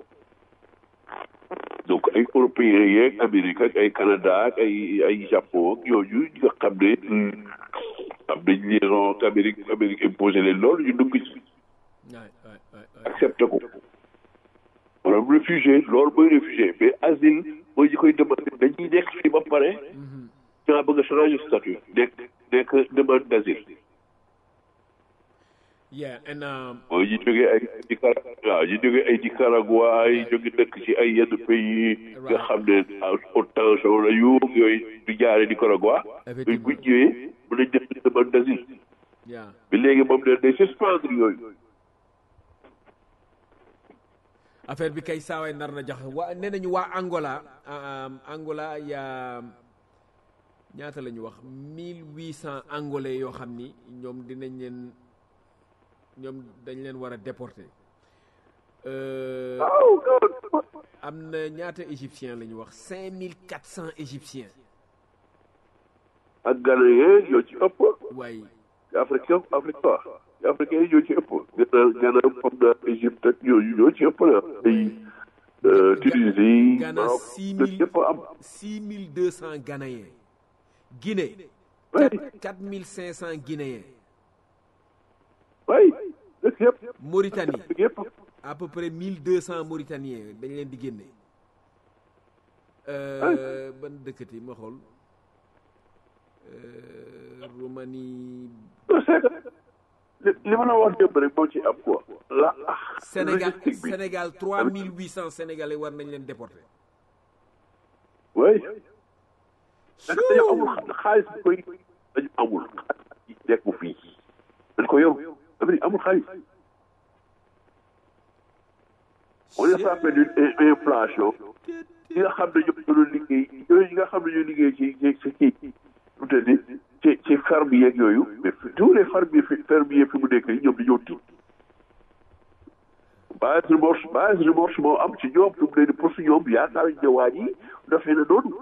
donc ay européens yeeg Amérique ak ay Canada ak ay ay Japon ak yooyu ñi nga xam ne am nañ liaison ak Amérique Amérique imposé leen loolu ñu dugg ci waay waay waay waay accepté ko maanaam réfugié loolu mooy réfugié mais asile mooy ñi koy demandé dañuy nekk fii ba pare ñaa bëgg a changer statut nekk nekk demande d'asile yeah and um, mooy ñu jógee ay Nicara waaw ñu jógee ay Nicaragua ay jóge dëkk ci ay yenn pays nga xam ne haute tension la yu yooyu du jaare Nicaragua yooyu buñ ñëwee mën nañ def demande d'asile yeah bi léegi moom ne day suspendre yooyu affaire bi kay saawaay nar na jax waa nee nañu waa Angola um, Angola yaa ñaata la ñu wax mille huit cent angolais yoo xam ni ñoom dinañ leen ñoom dañ leen war a déporter Euh, waaw non am na ñaata égyptien la ñu wax cinq mille quatre cent égyptiens ak Ghanéen ñoo ci ëpp waaye africain africain africain yi ñoo ci ëpp gana gana comme na Égypte ak ñooñu ñoo ci ëpp la ay euh, Tunisie Ghana Maroc six dëkk mille yëpp a am six mille deux cent Ghanéens Guinée oui quatre mille cinq cent Guinéens oui dëkk yëpp Mauritanie dëkk yëpp à peu près mille deux cent Mauritaniens dañ leen di génne euh, ban dëkkati ma xool euh, Roumanie c'est que li li ma la wax démb rek moo ci am quoi la ah Sénégal logistique bi Sénégal trois mille huit cent Sénégalais war nañ leen déporter oui nag dañu amul xa- xaalis bu koy dañu amul xaalis yi nekk fii dañ ko yor Amérique amul xaalis on est frappé d'une in- inflation ñi nga xam ne ñoom ñoo doon liggéey yooyu ñi nga xam ne ñoo liggéey ci ci ci kii lu te di ci ci ferme yeeg yooyu mais fi- tous les fermiers fi fermiers fi mu nekk nii ñoom dañoo tiit base remorse base remorse moo am ci ñoom fi mu ne nii pour su ñoom yaakaar nañu ne waa ji dafay na noonu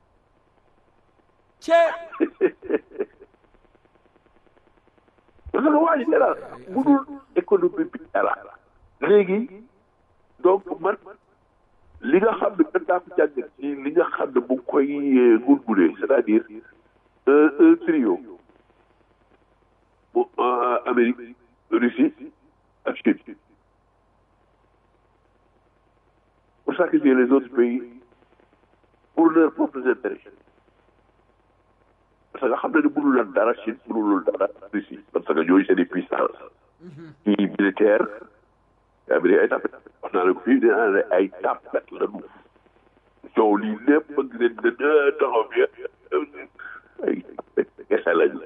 parce que waa ji dara mënul économie bi dara léegi donc man li nga xam ne dañ daa ko jàngat ci li nga xam ne bu ngi koy ngurguree c'est-à-dire un un trio bu Amérique Russie ak Chine pour sacrifier les autres pays pour leurs propres intérêts parce que xam na ne mënul lan dara Chine mënul dara Russie parce que ñooñu c'est des puissances ci militaire Amérique ay tapet wax naa ne ko fii dinaa ne ay tapet la ñu coow lii lépp bëgg leen ne taxaw bi ay tapet kese lañu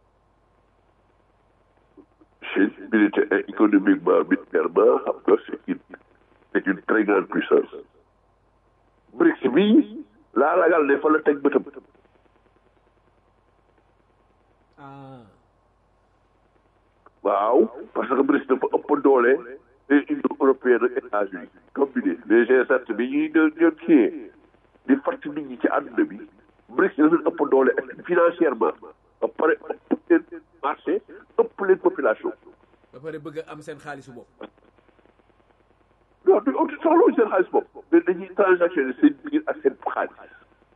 Chine militaire économiquement militairement xam nga c'est une c'est une très grande puissance BRICS bi laa ragal ne fa la teg bëtam ah waaw parce que BRICS dafa ëpp doole les Union européenne ak États-Unis combiné les G7 bi ñuy doon doon kii di fàtt nit ñi ci àdduna bi BRICS dafa ëpp doole financièrement ba pare ëpp leen marché ëpp leen population ba pare bëgg a am seen xaalisu bopp non du ëpp soxlawuñ seen xaalis bopp mais dañuy transactionné seen biir ak seen xaalis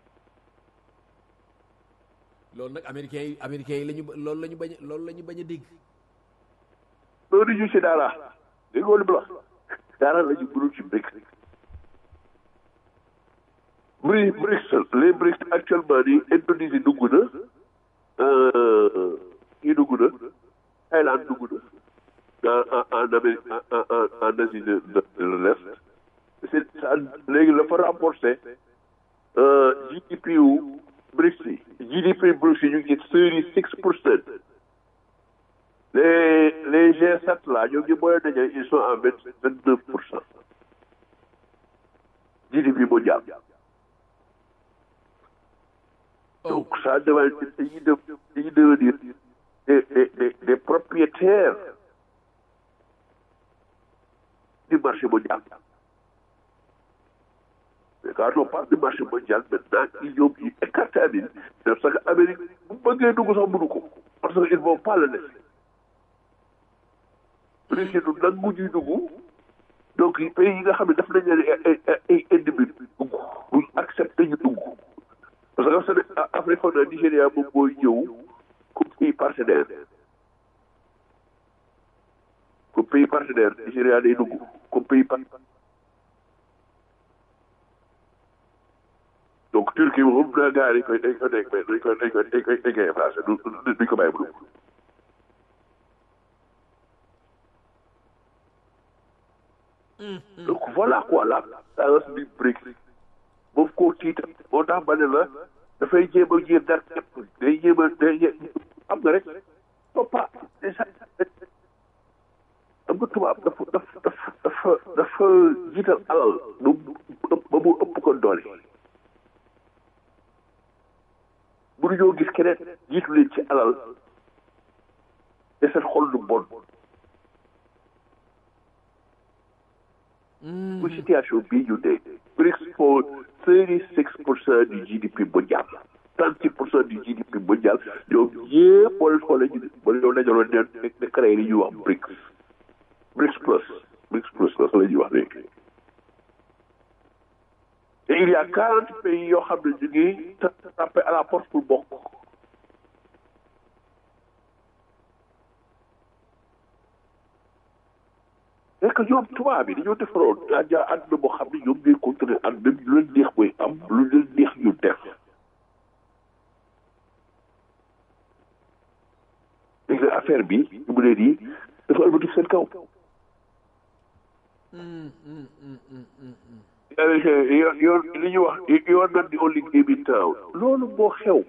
loolu nag américains yi américains yi la ñu loolu la ñu bañ a loolu la ñu bañ a dégg loolu ñu ci dara dégg nga li mu la dara la ñu mënul ci BRICS BRICS BRICS les BRICS actuellement nii Indonésie dugg na kii dugg na Thaïlande dugg na en en Amérique en en en Asie de de de l'Est c'est ça léegi dafa rapporté GDP wu BRICS yi GDP BRICS yi ñu ngi thirty six pour cent les les G7 là ñoo ngi booy daje ils sont à vingt vingt neuf pour cent GDP mondial donc ça devient dañuy de dañuy devenir des des des des propriétaires du marché mondial mais quand on parle du marché mondial maintenant ils ñoom ñu écarté Amérique parce que Amérique bu bëggee dugg sax mënu ko parce que ils vont pas le laisser Russie du nangu ñuy dugg donc pays yi nga xam ne daf nañ leen ay ay ennemis dugg duñ accepté ñu dugg parce que Séné Afrique foog naa Nigéria moom mooy ñëw comme pays partenaire comme pays partenaire Nigéria day dugg comme pays partenaire donc Turquie moom naa gars yi dañ koy dañ koy dañ koy dañ koy dañ koy dañ koy dañ koy effacé du duñ ko bàyyi mu dugg donc voilà quoi la tendance du BRICS moom koo tiita moo tax ba ne la dafay jéem a jéem dar képp day jéem a day am nga rek toppa déjà am nga tubaab dafa dafa dafa dafa dafa jiital alal ba mu ba mu ëpp ko doole mënuñoo gis keneen jiitu leen ci alal te seen xol du bon bu situation bii ñu ne BRICS for thirty six pour cent du GDP mondial trente six pour cent du GDP mondial ñoom ñëpp boo leen xoolee ñu ba ñoo dajaloon ne ne créé li ñuy wax BRICS BRICS plus BRICS plus la la ñuy wax léegi il y a quarante pays yoo xam ne ñu ngi tapé à la porte pour bokk c'est que ñoom tubaab bi dañoo defaroon ajaa àdduna boo xam ne ñoom ñooy contrôler àdduna bi lu leen neex mooy am lu leen neex ñu def léegi affaire bi ñu mu leen yi dafa ëlbati seen kaw yoon yoon li ñu wax yoon nan di only game in town loolu moo xew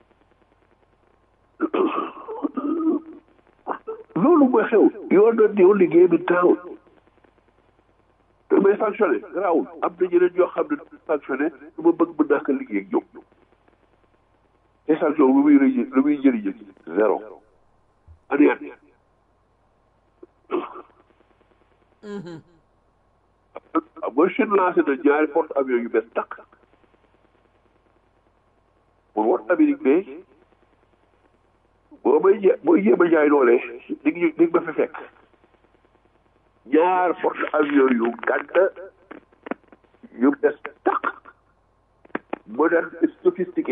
loolu mooy xew yoon nan di only game in town damay sanctionné garaawul am na ñeneen ñoo xam ne sanctionné du ma bëgg mën naa ko liggéey ak ñoom te sanction lu muy rëy lu muy jëriñ zéro ani at mooy Chine lancé na ñaari porte avions yu bees takk pour wat Amérique ne boo may jé booy jéem a jaay doole di ngi di ma fi fekk ñaar porte avions yu gàdd yu bees takk moderne et sophistiqué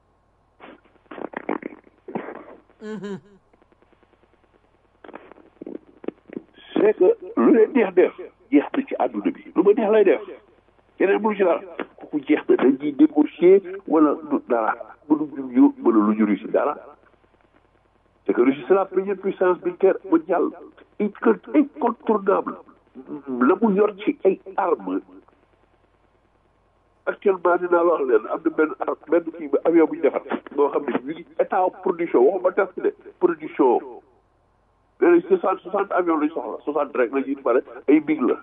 c'est que lu leen neex def jeex na ci àdduna bi lu ma neex lay def keneen mënu ci dara kooku jeex na dañuy négocier wala du dara mënuñu ñu wala lu ñu Russie dara c'est que Russie c'est la première puissance militaire mondiale incontournable la mu yor ci ay armes actuellement dinaa wax leen am na benn ar benn kii avion bu ñu defar boo xam ne ñu ngi état production waxuma test de production léegi soixante soixante avions lañ soxla soixante rek la ñuy pare ay big la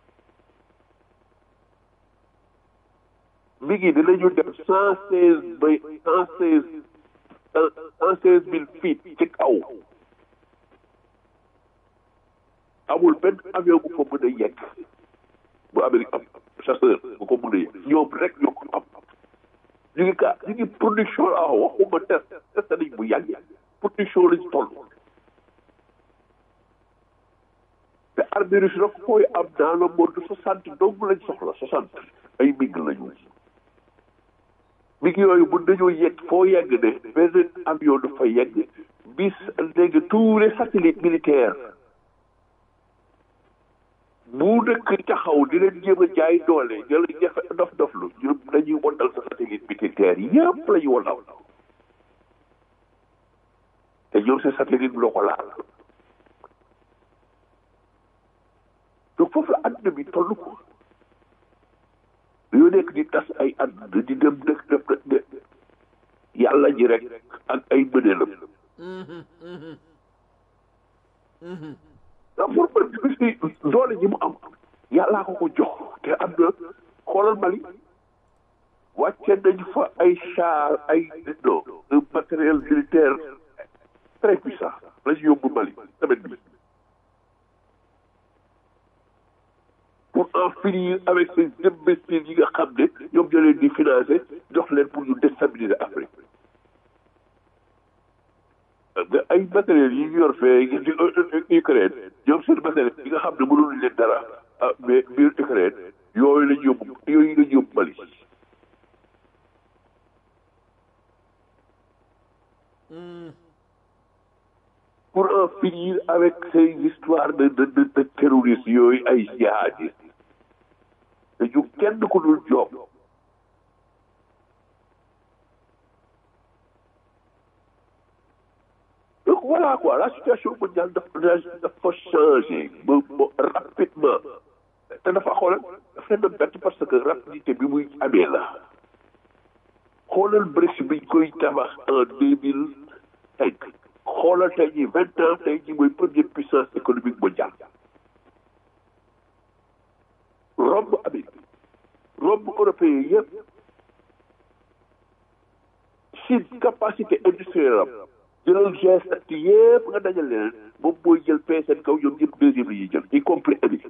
big yi dinañu def cent seize bay cent seize cent seize mille feet ci kaw amul benn avion bu ko mën a yegg bu Amérique am chasseur bu ko mën a yegg ñoom rek ñoo ko am ñu ngi ka ñu ngi production la waxuma test test nañ bu yàgg production lañ toll te armée russe nag koy am dans le monde soixante dong lañ soxla soixante ay mig lañu mig yooyu mën nañoo yegg foo yegg ne benn avion du fa yegg bis léegi tous les satellites militaires bu dëkk taxaw di leen jéem a jaay doole jël jafe dof doflu ñoom dañuy wondal sa satellite militaire yëpp la ñu wondal te ñoom seen satellite bi loo ko laal donc foofu la àdduna bi toll ko yoo nekk di tas ay àdduna di dem dëkk def de yàlla ji rek ak ay mëneelam da pour man si doole ji mu am yàllaa ko ko jox te am na xoolal Mali wàcce nañu fa ay char ay non un matériel militaire très puissant la ñu yóbbu Mali semaine bi pour en finir avec ces imbéciles yi nga xam ne ñoom ñoo leen di financer jox leen pour ñu déstabiliser Afrique ay matériels yi ñu yor fee Ukraine ñoom seen matériel yi nga xam ne mënul leen dara mais biir Ukraine yooyu lañ yóbbu yooyu lañ yóbbu Mali pour en finir avec ces histoires de de de, de terroristes yooyu ay jihadistes te ñu kenn ku dul job donc voilà quoi la situation mondiale dafa dafa changé ba ba rapidement te dafa xoolal dafa leen bett parce que rapidité bi muy amee la xoolal BRICS biñ koy tabax en deux mille cinq xoolal tey jii vingt ans tey jii mooy première puissance économique mondiale romb Amérique romb européen yëpp Chine capacité industrielle am jëlal G7 yëpp nga dajal leen moom mooy jël pay seen kaw ñoom ñëpp deuxième la ñuy jël y compris Amérique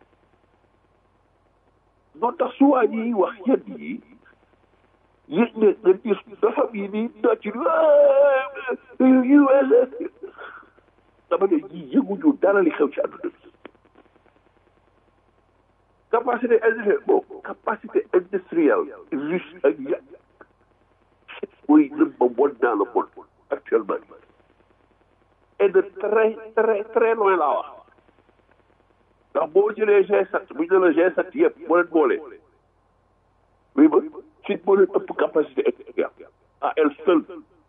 moo tax su waa ñuy wax yenn yi yéeg ne nga gis dafa yi nii nocc US dama ne ñii yëguñu dara li xew ci àdduna bi capacité industrielle bon capacité industrielle riche ak ya mooy number one dans le monde actuellement et de très très très loin laa wax ndax boo jëlee G7 bu ñu ne la G7 yëpp boo leen boolee oui ba Chine moo leen ëpp capacité industrielle à elle seule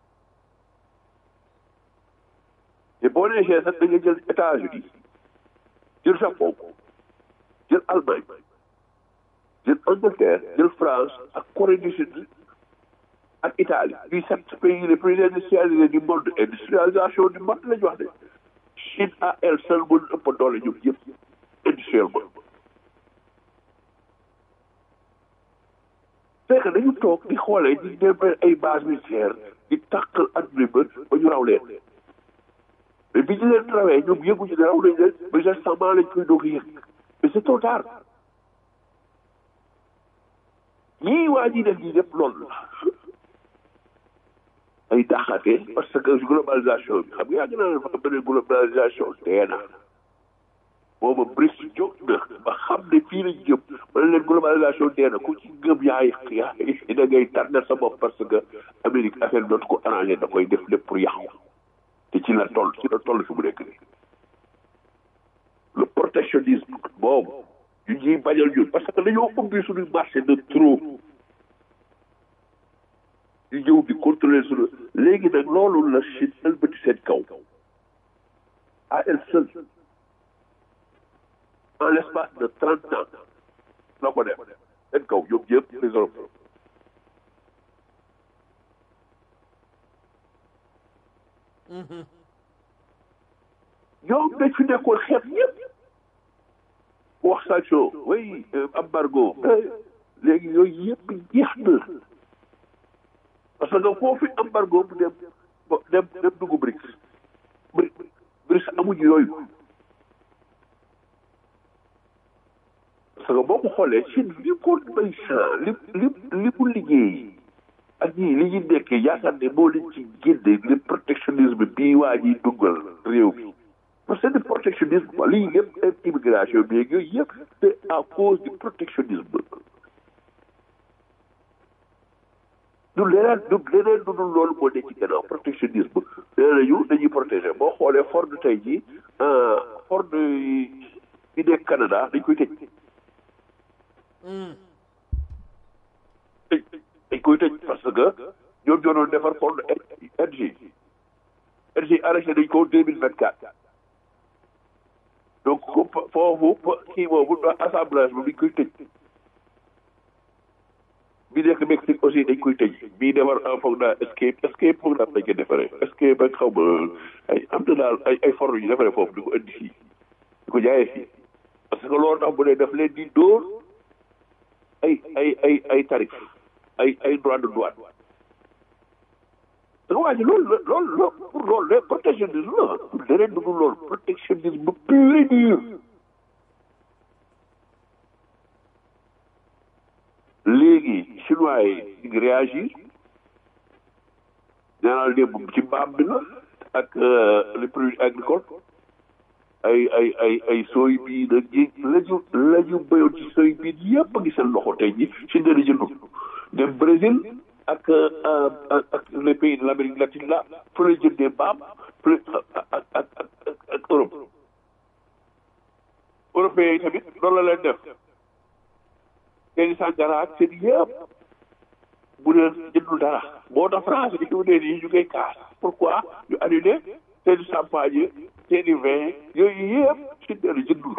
te boo nee G7 da nga jël États-Unis jël Japon jël Allemagne jël Angleterre jël France ak Corée du Sud ak Italie ñuy sept pays les plus industrialisés du monde industrialisation du monde la ñu wax de Chine à elle seule mën ëpp doole ñoom yëpp industriellement fekk dañu toog di xoolee di dem ay base militaire di tàqal adduna ba ba ñu raw leen mais bi ñu leen rawee ñoom yëguñu ne raw nañ leen mais récemment lañ koy doog a yëg mais c'est trop tard ñii waa ji def ñii lépp loolu la ay daxate parce que globalisation bi xam nga yàgg naa ne fa beneen globalisation dee na booba Brice jóg na ba xam ne fii lañ jëm wala leen globalisation dee na ku ci gëm yaay yaay da ngay tànnal sa bopp parce que Amérique affaire dootu ko arrangé da koy def lépp pour yàqu te ci la toll ci la toll fi mu nekk nii le protectionnisme boobu ñu ñuy bañal ñun parce que dañoo ubbi suñu marché de trop ñu ñëw di contrôler suñu léegi nag loolu la Chine ëlbati seen kaw à elle seule en l'espace de trente ans la ko def seen kaw ñoom ñëpp les Européens ñoom dañ fi nekkoon xeet ñëpp wax sanction way embargo léegi yooyu yëpp jeex na parce que foofu embargo bu dem dem dem dugg BRICS BRICS amuñu yooyu parce que boo ko xoolee Chine li ko bay champ li li li mu liggéey ak ñii li ñu nekkee yaakaar ne moo leen ci génne le protectionnisme bii waa ñuy duggal réew mi parce que du protectionnisme quoi lii yëpp immigration bi yooyu yëpp c'est à cause du protectionnisme du leneen du leneen du dul loolu moo nekk ci gannaaw protectionnisme nee nañu dañuy protéger boo xoolee Ford tey jii Ford yi nekk Canada dañ koy tëj dañ koy tëj parce que ñoom ñoo doon defar Ford RG RG arrêté nañ ko deux mille vingt quatre donc foofu kii boobu assemblage bi dañ koy tëj bi nekk Mexique aussi dañ koy tëj bii defar foog naa escape escape foog naa dañ koy defaree escape ak xaw ma ay am na daal ay ay forme yu defaree foofu di ko indi fii di ko jaayee fii parce que loolu tax bu dee def leen di dóor ay ay ay ay tarif ay ay droit de douane da nga waa ji loolu la loolu la pour loolu la protectionnisme la leneen dugg loolu protectionnisme pur et dur léegi chinois yi ñu ngi réagir nee naa démb ci mbaam bi la ak les produits agricoles ay ay ay ay sooy bii nag ji la ñu la ñu béyoon ci sooy bii yëpp a ngi seen loxo tey ji si ne la jëndul dem Brésil ak ak les pays de l'Amérique latine là fa la jëndee mbaam fa ak ak ak ak Europe européens yi tamit loolu la leen def seeni sàngara ak seen yëpp bu leen jëndul dara moo tax France yi mu ne nii ñu koy kaas pourquoi ñu annulé seeni champagne seeni vin yooyu yëpp si ne jëndul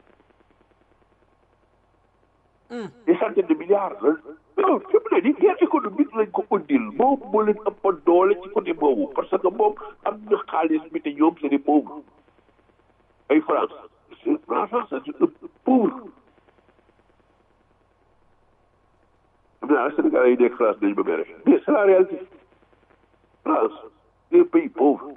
des centaines de milliards la non fi mu ne nii guerre économique lañ ko undil moom moo leen ëpp doole ci côté boobu parce que moom am na xaalis bi te ñoom c'est des pauvres ay France France c'est un pauvre xam naa Sénégal yi nekk France dañu ba mere mais c'est la réalité France c'est un pays pauvre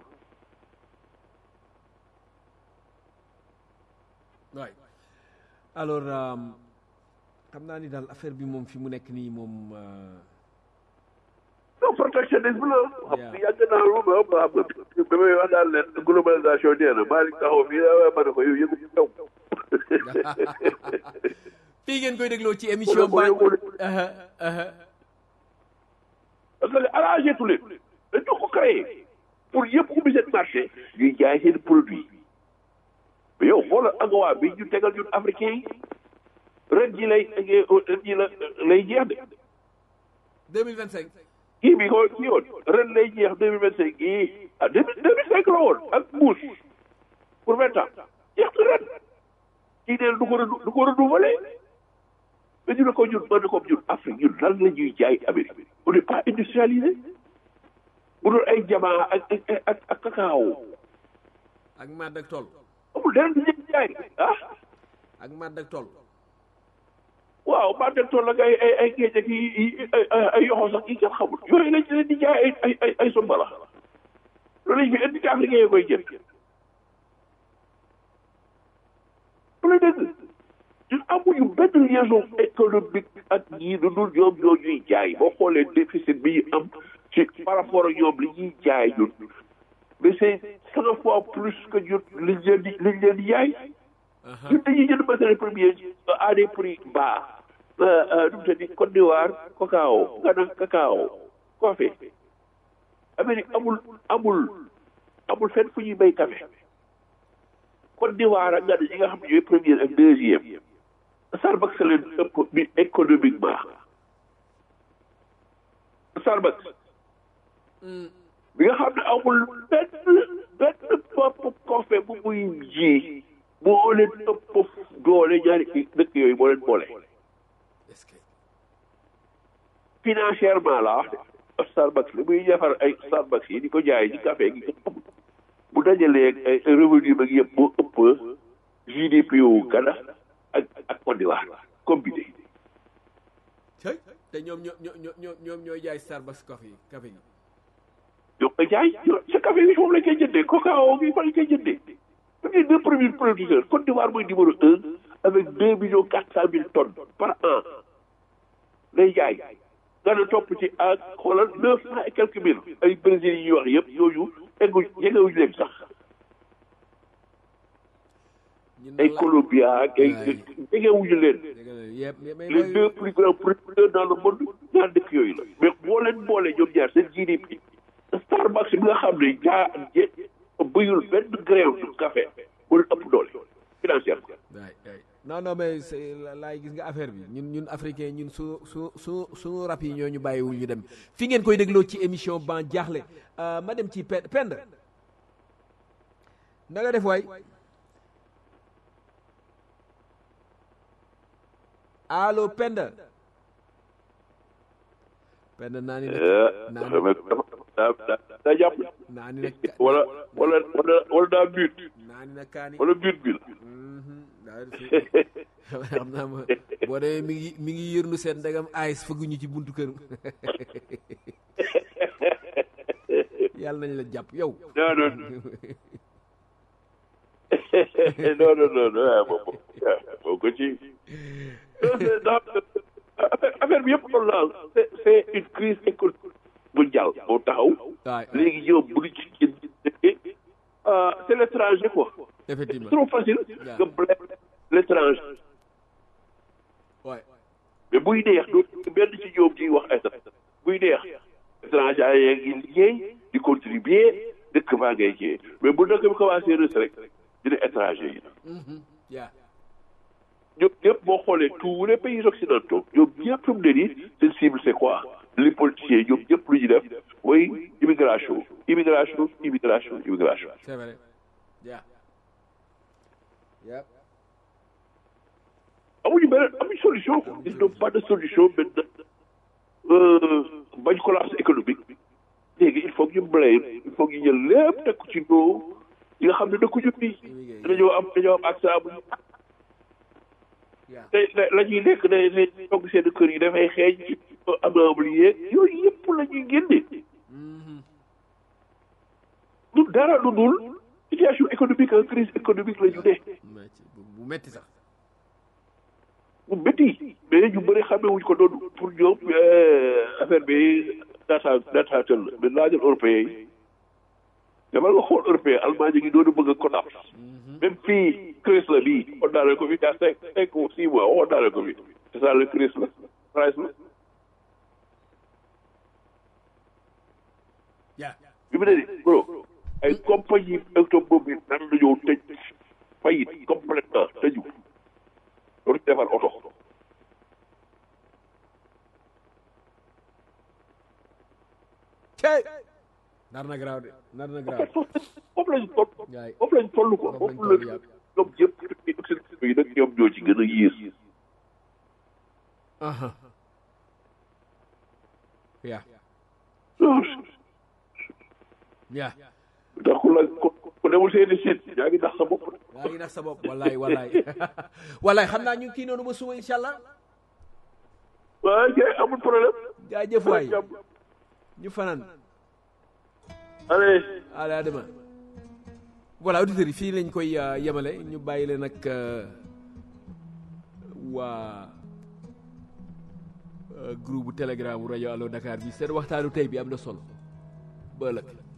waay alors xam naa ni daal affaire bi moom fi mu nekk nii moom non protectionnisme la xam nga yàgg naa lu ma xam nga ba may wax daal leen globalisation nee na maa ngi taxaw fii ma ne ko yow yëgu taw fii ngeen koy dégloo ci émission Wala ba boo yëgoo aha aha parce que arrangé tu leen dañu ko créé pour yëpp ubbi seen marché ñuy jaay seen produit mais yow xoolal agawa bi ñu tegal ñun africain yi ren ji lay ren ji la lay jeex de 2025 kii bi ko kii woon ren lay jeex deux mille vingt cinq kii ah deux mille deux mille cinq la woon ak Bush pour vingt ans jeex na ren kii neen du ko renou du ko renouvelé mais ñu ne ko ñun mën na ko ñun Afrique ñun lan la ñuy jaay Amérique on n'est pas industrialisé bu doon ay jamaa ak ak ak ak cacao ak madd ak tool amul dara du ñuy jaay ah ak madd ak tool waaw maa dem tool ak ay ay ay géej ak yi ay ay yoxo sax yi kenn xamul yooyu lañ leen di jaay ay ay ay ay sombala loolu lañ fi indi africain yi koy jënd lu dëgg ñun amuñu benn liaison économique ak ñii lu dul ñoom ñoo ñuy jaay boo xoolee déficit bi ñu am ci par rapport ak ñoom li ñuy jaay ñun mais c'est cent fois plus que ñun liñ leen di liñ leen di jaay ñun dañuy jënd matériel premier à des prix bas nu mu tëddi Côte d'Ivoire cacao Ghana cacao café Amérique amul amul amul fenn fu ñuy bay café Côte d'Ivoire ak Ghana yi nga xam ne ñooy première ak deuxième Starbucks leen ëpp bi économiquement Starbucks bi nga xam ne amul benn benn bopp café bu muy ji moo leen ëpp doole ñaari dëkk yooyu moo leen boole est-ce que financièrement la wax de Starbucks li muy defar ay Starbucks yi di ko jaay ci café gi bu dajalee ay revenu ba yëpp moo ëpp GDP wu Ghana ak ak Côte d'Ivoire combiné cëy te ñoom ñoo ñoo ñoo ñoom ñooy jaay Starbucks café yi café gi ñoo koy jaay sa café bi foofu lañ koy jëndee cacao gi fa lañ koy jëndee c'est deux premiers producteurs Côte d'Ivoire mooy numéro un avec deux millions quatre cent mille tonnes par an lay jaay Ghana topp ci ak xoolal neuf cent et quelques mille ay Brésil yi ñuy wax yëpp yooyu eggu jegewuñu leen sax ñun ay nag la- Colombia ak ay Waay. jegewuñu leen dëgg la yëpp mais mais les deux plus grands producteurs dans le monde ñaar dëkk yooyu la mais boo leen boole ñoom ñaar seen GDP Starbucks bi nga xam ne jaa je bëyul benn grain de café moo leen ëpp doole financièrement waay waay non non mais c'est la- laay gis nga affaire bi ñun ñun africain ñun su su su suñu rap yi ñoo ñu bàyyiwul ñu dem fi ngeen koy dégloo ci émission ban jaaxle Euh, ma dem ci pe pend na nga def waay allo pend pend naa ni nag naa ni daa daa daa jàpp naa ni nag wala wala wala wala daa but naa ni nag kaani wala but bi la Mhm, daa di xam naa ma boo demee mi ngi mi ngi yërnu seen ndegam ayis fëgguñu ci buntu kër yàlla nañ la jàpp yow non non non non non non ah boobu boo ko ci non c'est dans affaire affaire bi yëpp loolu la c'est c'est une crise économique mondiale moo taxaw waay léegi ñoom bu ñu ci génn ah c'est l'étranger quoi effectivement trop facile nga blâmer l'étranger waay mais buy neex doo benn ci ñoom ciy wax ay buy neex étranger yaa ngi liggéey di contribuer dëkk baa ngay jiyee mais bu dëkk bi commencé rës rek dina étranger yi yaa ñoom ñëpp boo xoolee tous les pays occidentaux ñoom ñëpp fi mu ne nii seen cible c'est quoi les politiciens ñoom ñëpp lu ñu def mooy immigration immigration immigration immigration c'est vrai yaa yaa amuñu beneen amuñu solution ils n'ont pas de solution maintenant euh, bañ collapse économique léegi il faut que ñu blâme il faut que ñu jël lépp teg ko ci doo yi nga xam ne dëkkuñu fii dañoo am dañoo am accès amuñu yaa te la ñuy nekk day day togg seen kër yi dafay xeeñ ci amable yeeg yooyu yëpp la ñuy génne du dara lu dul situation économique ak crise économique la ñu ne metti bu bu metti sax bu métti mais ñu bëri xamee wuñ ko doon pour ñoom affaire bi data dataatal la mais laajal européen yi demal nga xool européen Allemagne ngi doon bëgg a collapse même fii crise la bii on daale ko fi yaa cinq cinq ou six mois on daale ko fi c'est ça le crise la price la yaa bi mu ne nii bro ay compagnie automobile nan la ñëw tëj fayit complètement tëju dootu defar oto cey nar na garaaw de nar na garaaw foofu lañ toll Yaay. foofu lañ toll ko Foofu lañ foofu la toll yàgg. ñoom yëpp occidentaux yi nag ñoom ñoo ci gën a yées aha yaa yaa ndax ku la ku ku demul seeni site yaa ngi nax sa bopp yaa ngi nax sa bopp wallaay wallaay wallaay xam naa ñu ngi kii noonu ba suba incha allah waaye kay amul problème jaajëf waay ñu fanaan allez allez à demain voilà auditeurs yi fii lañ koy euh, yemale ñu bàyyi leen ak euh, waa euh, groupe bu telegram rajo allo Dakar bi seen waxtaanu tey bi am na solo ba ëllëg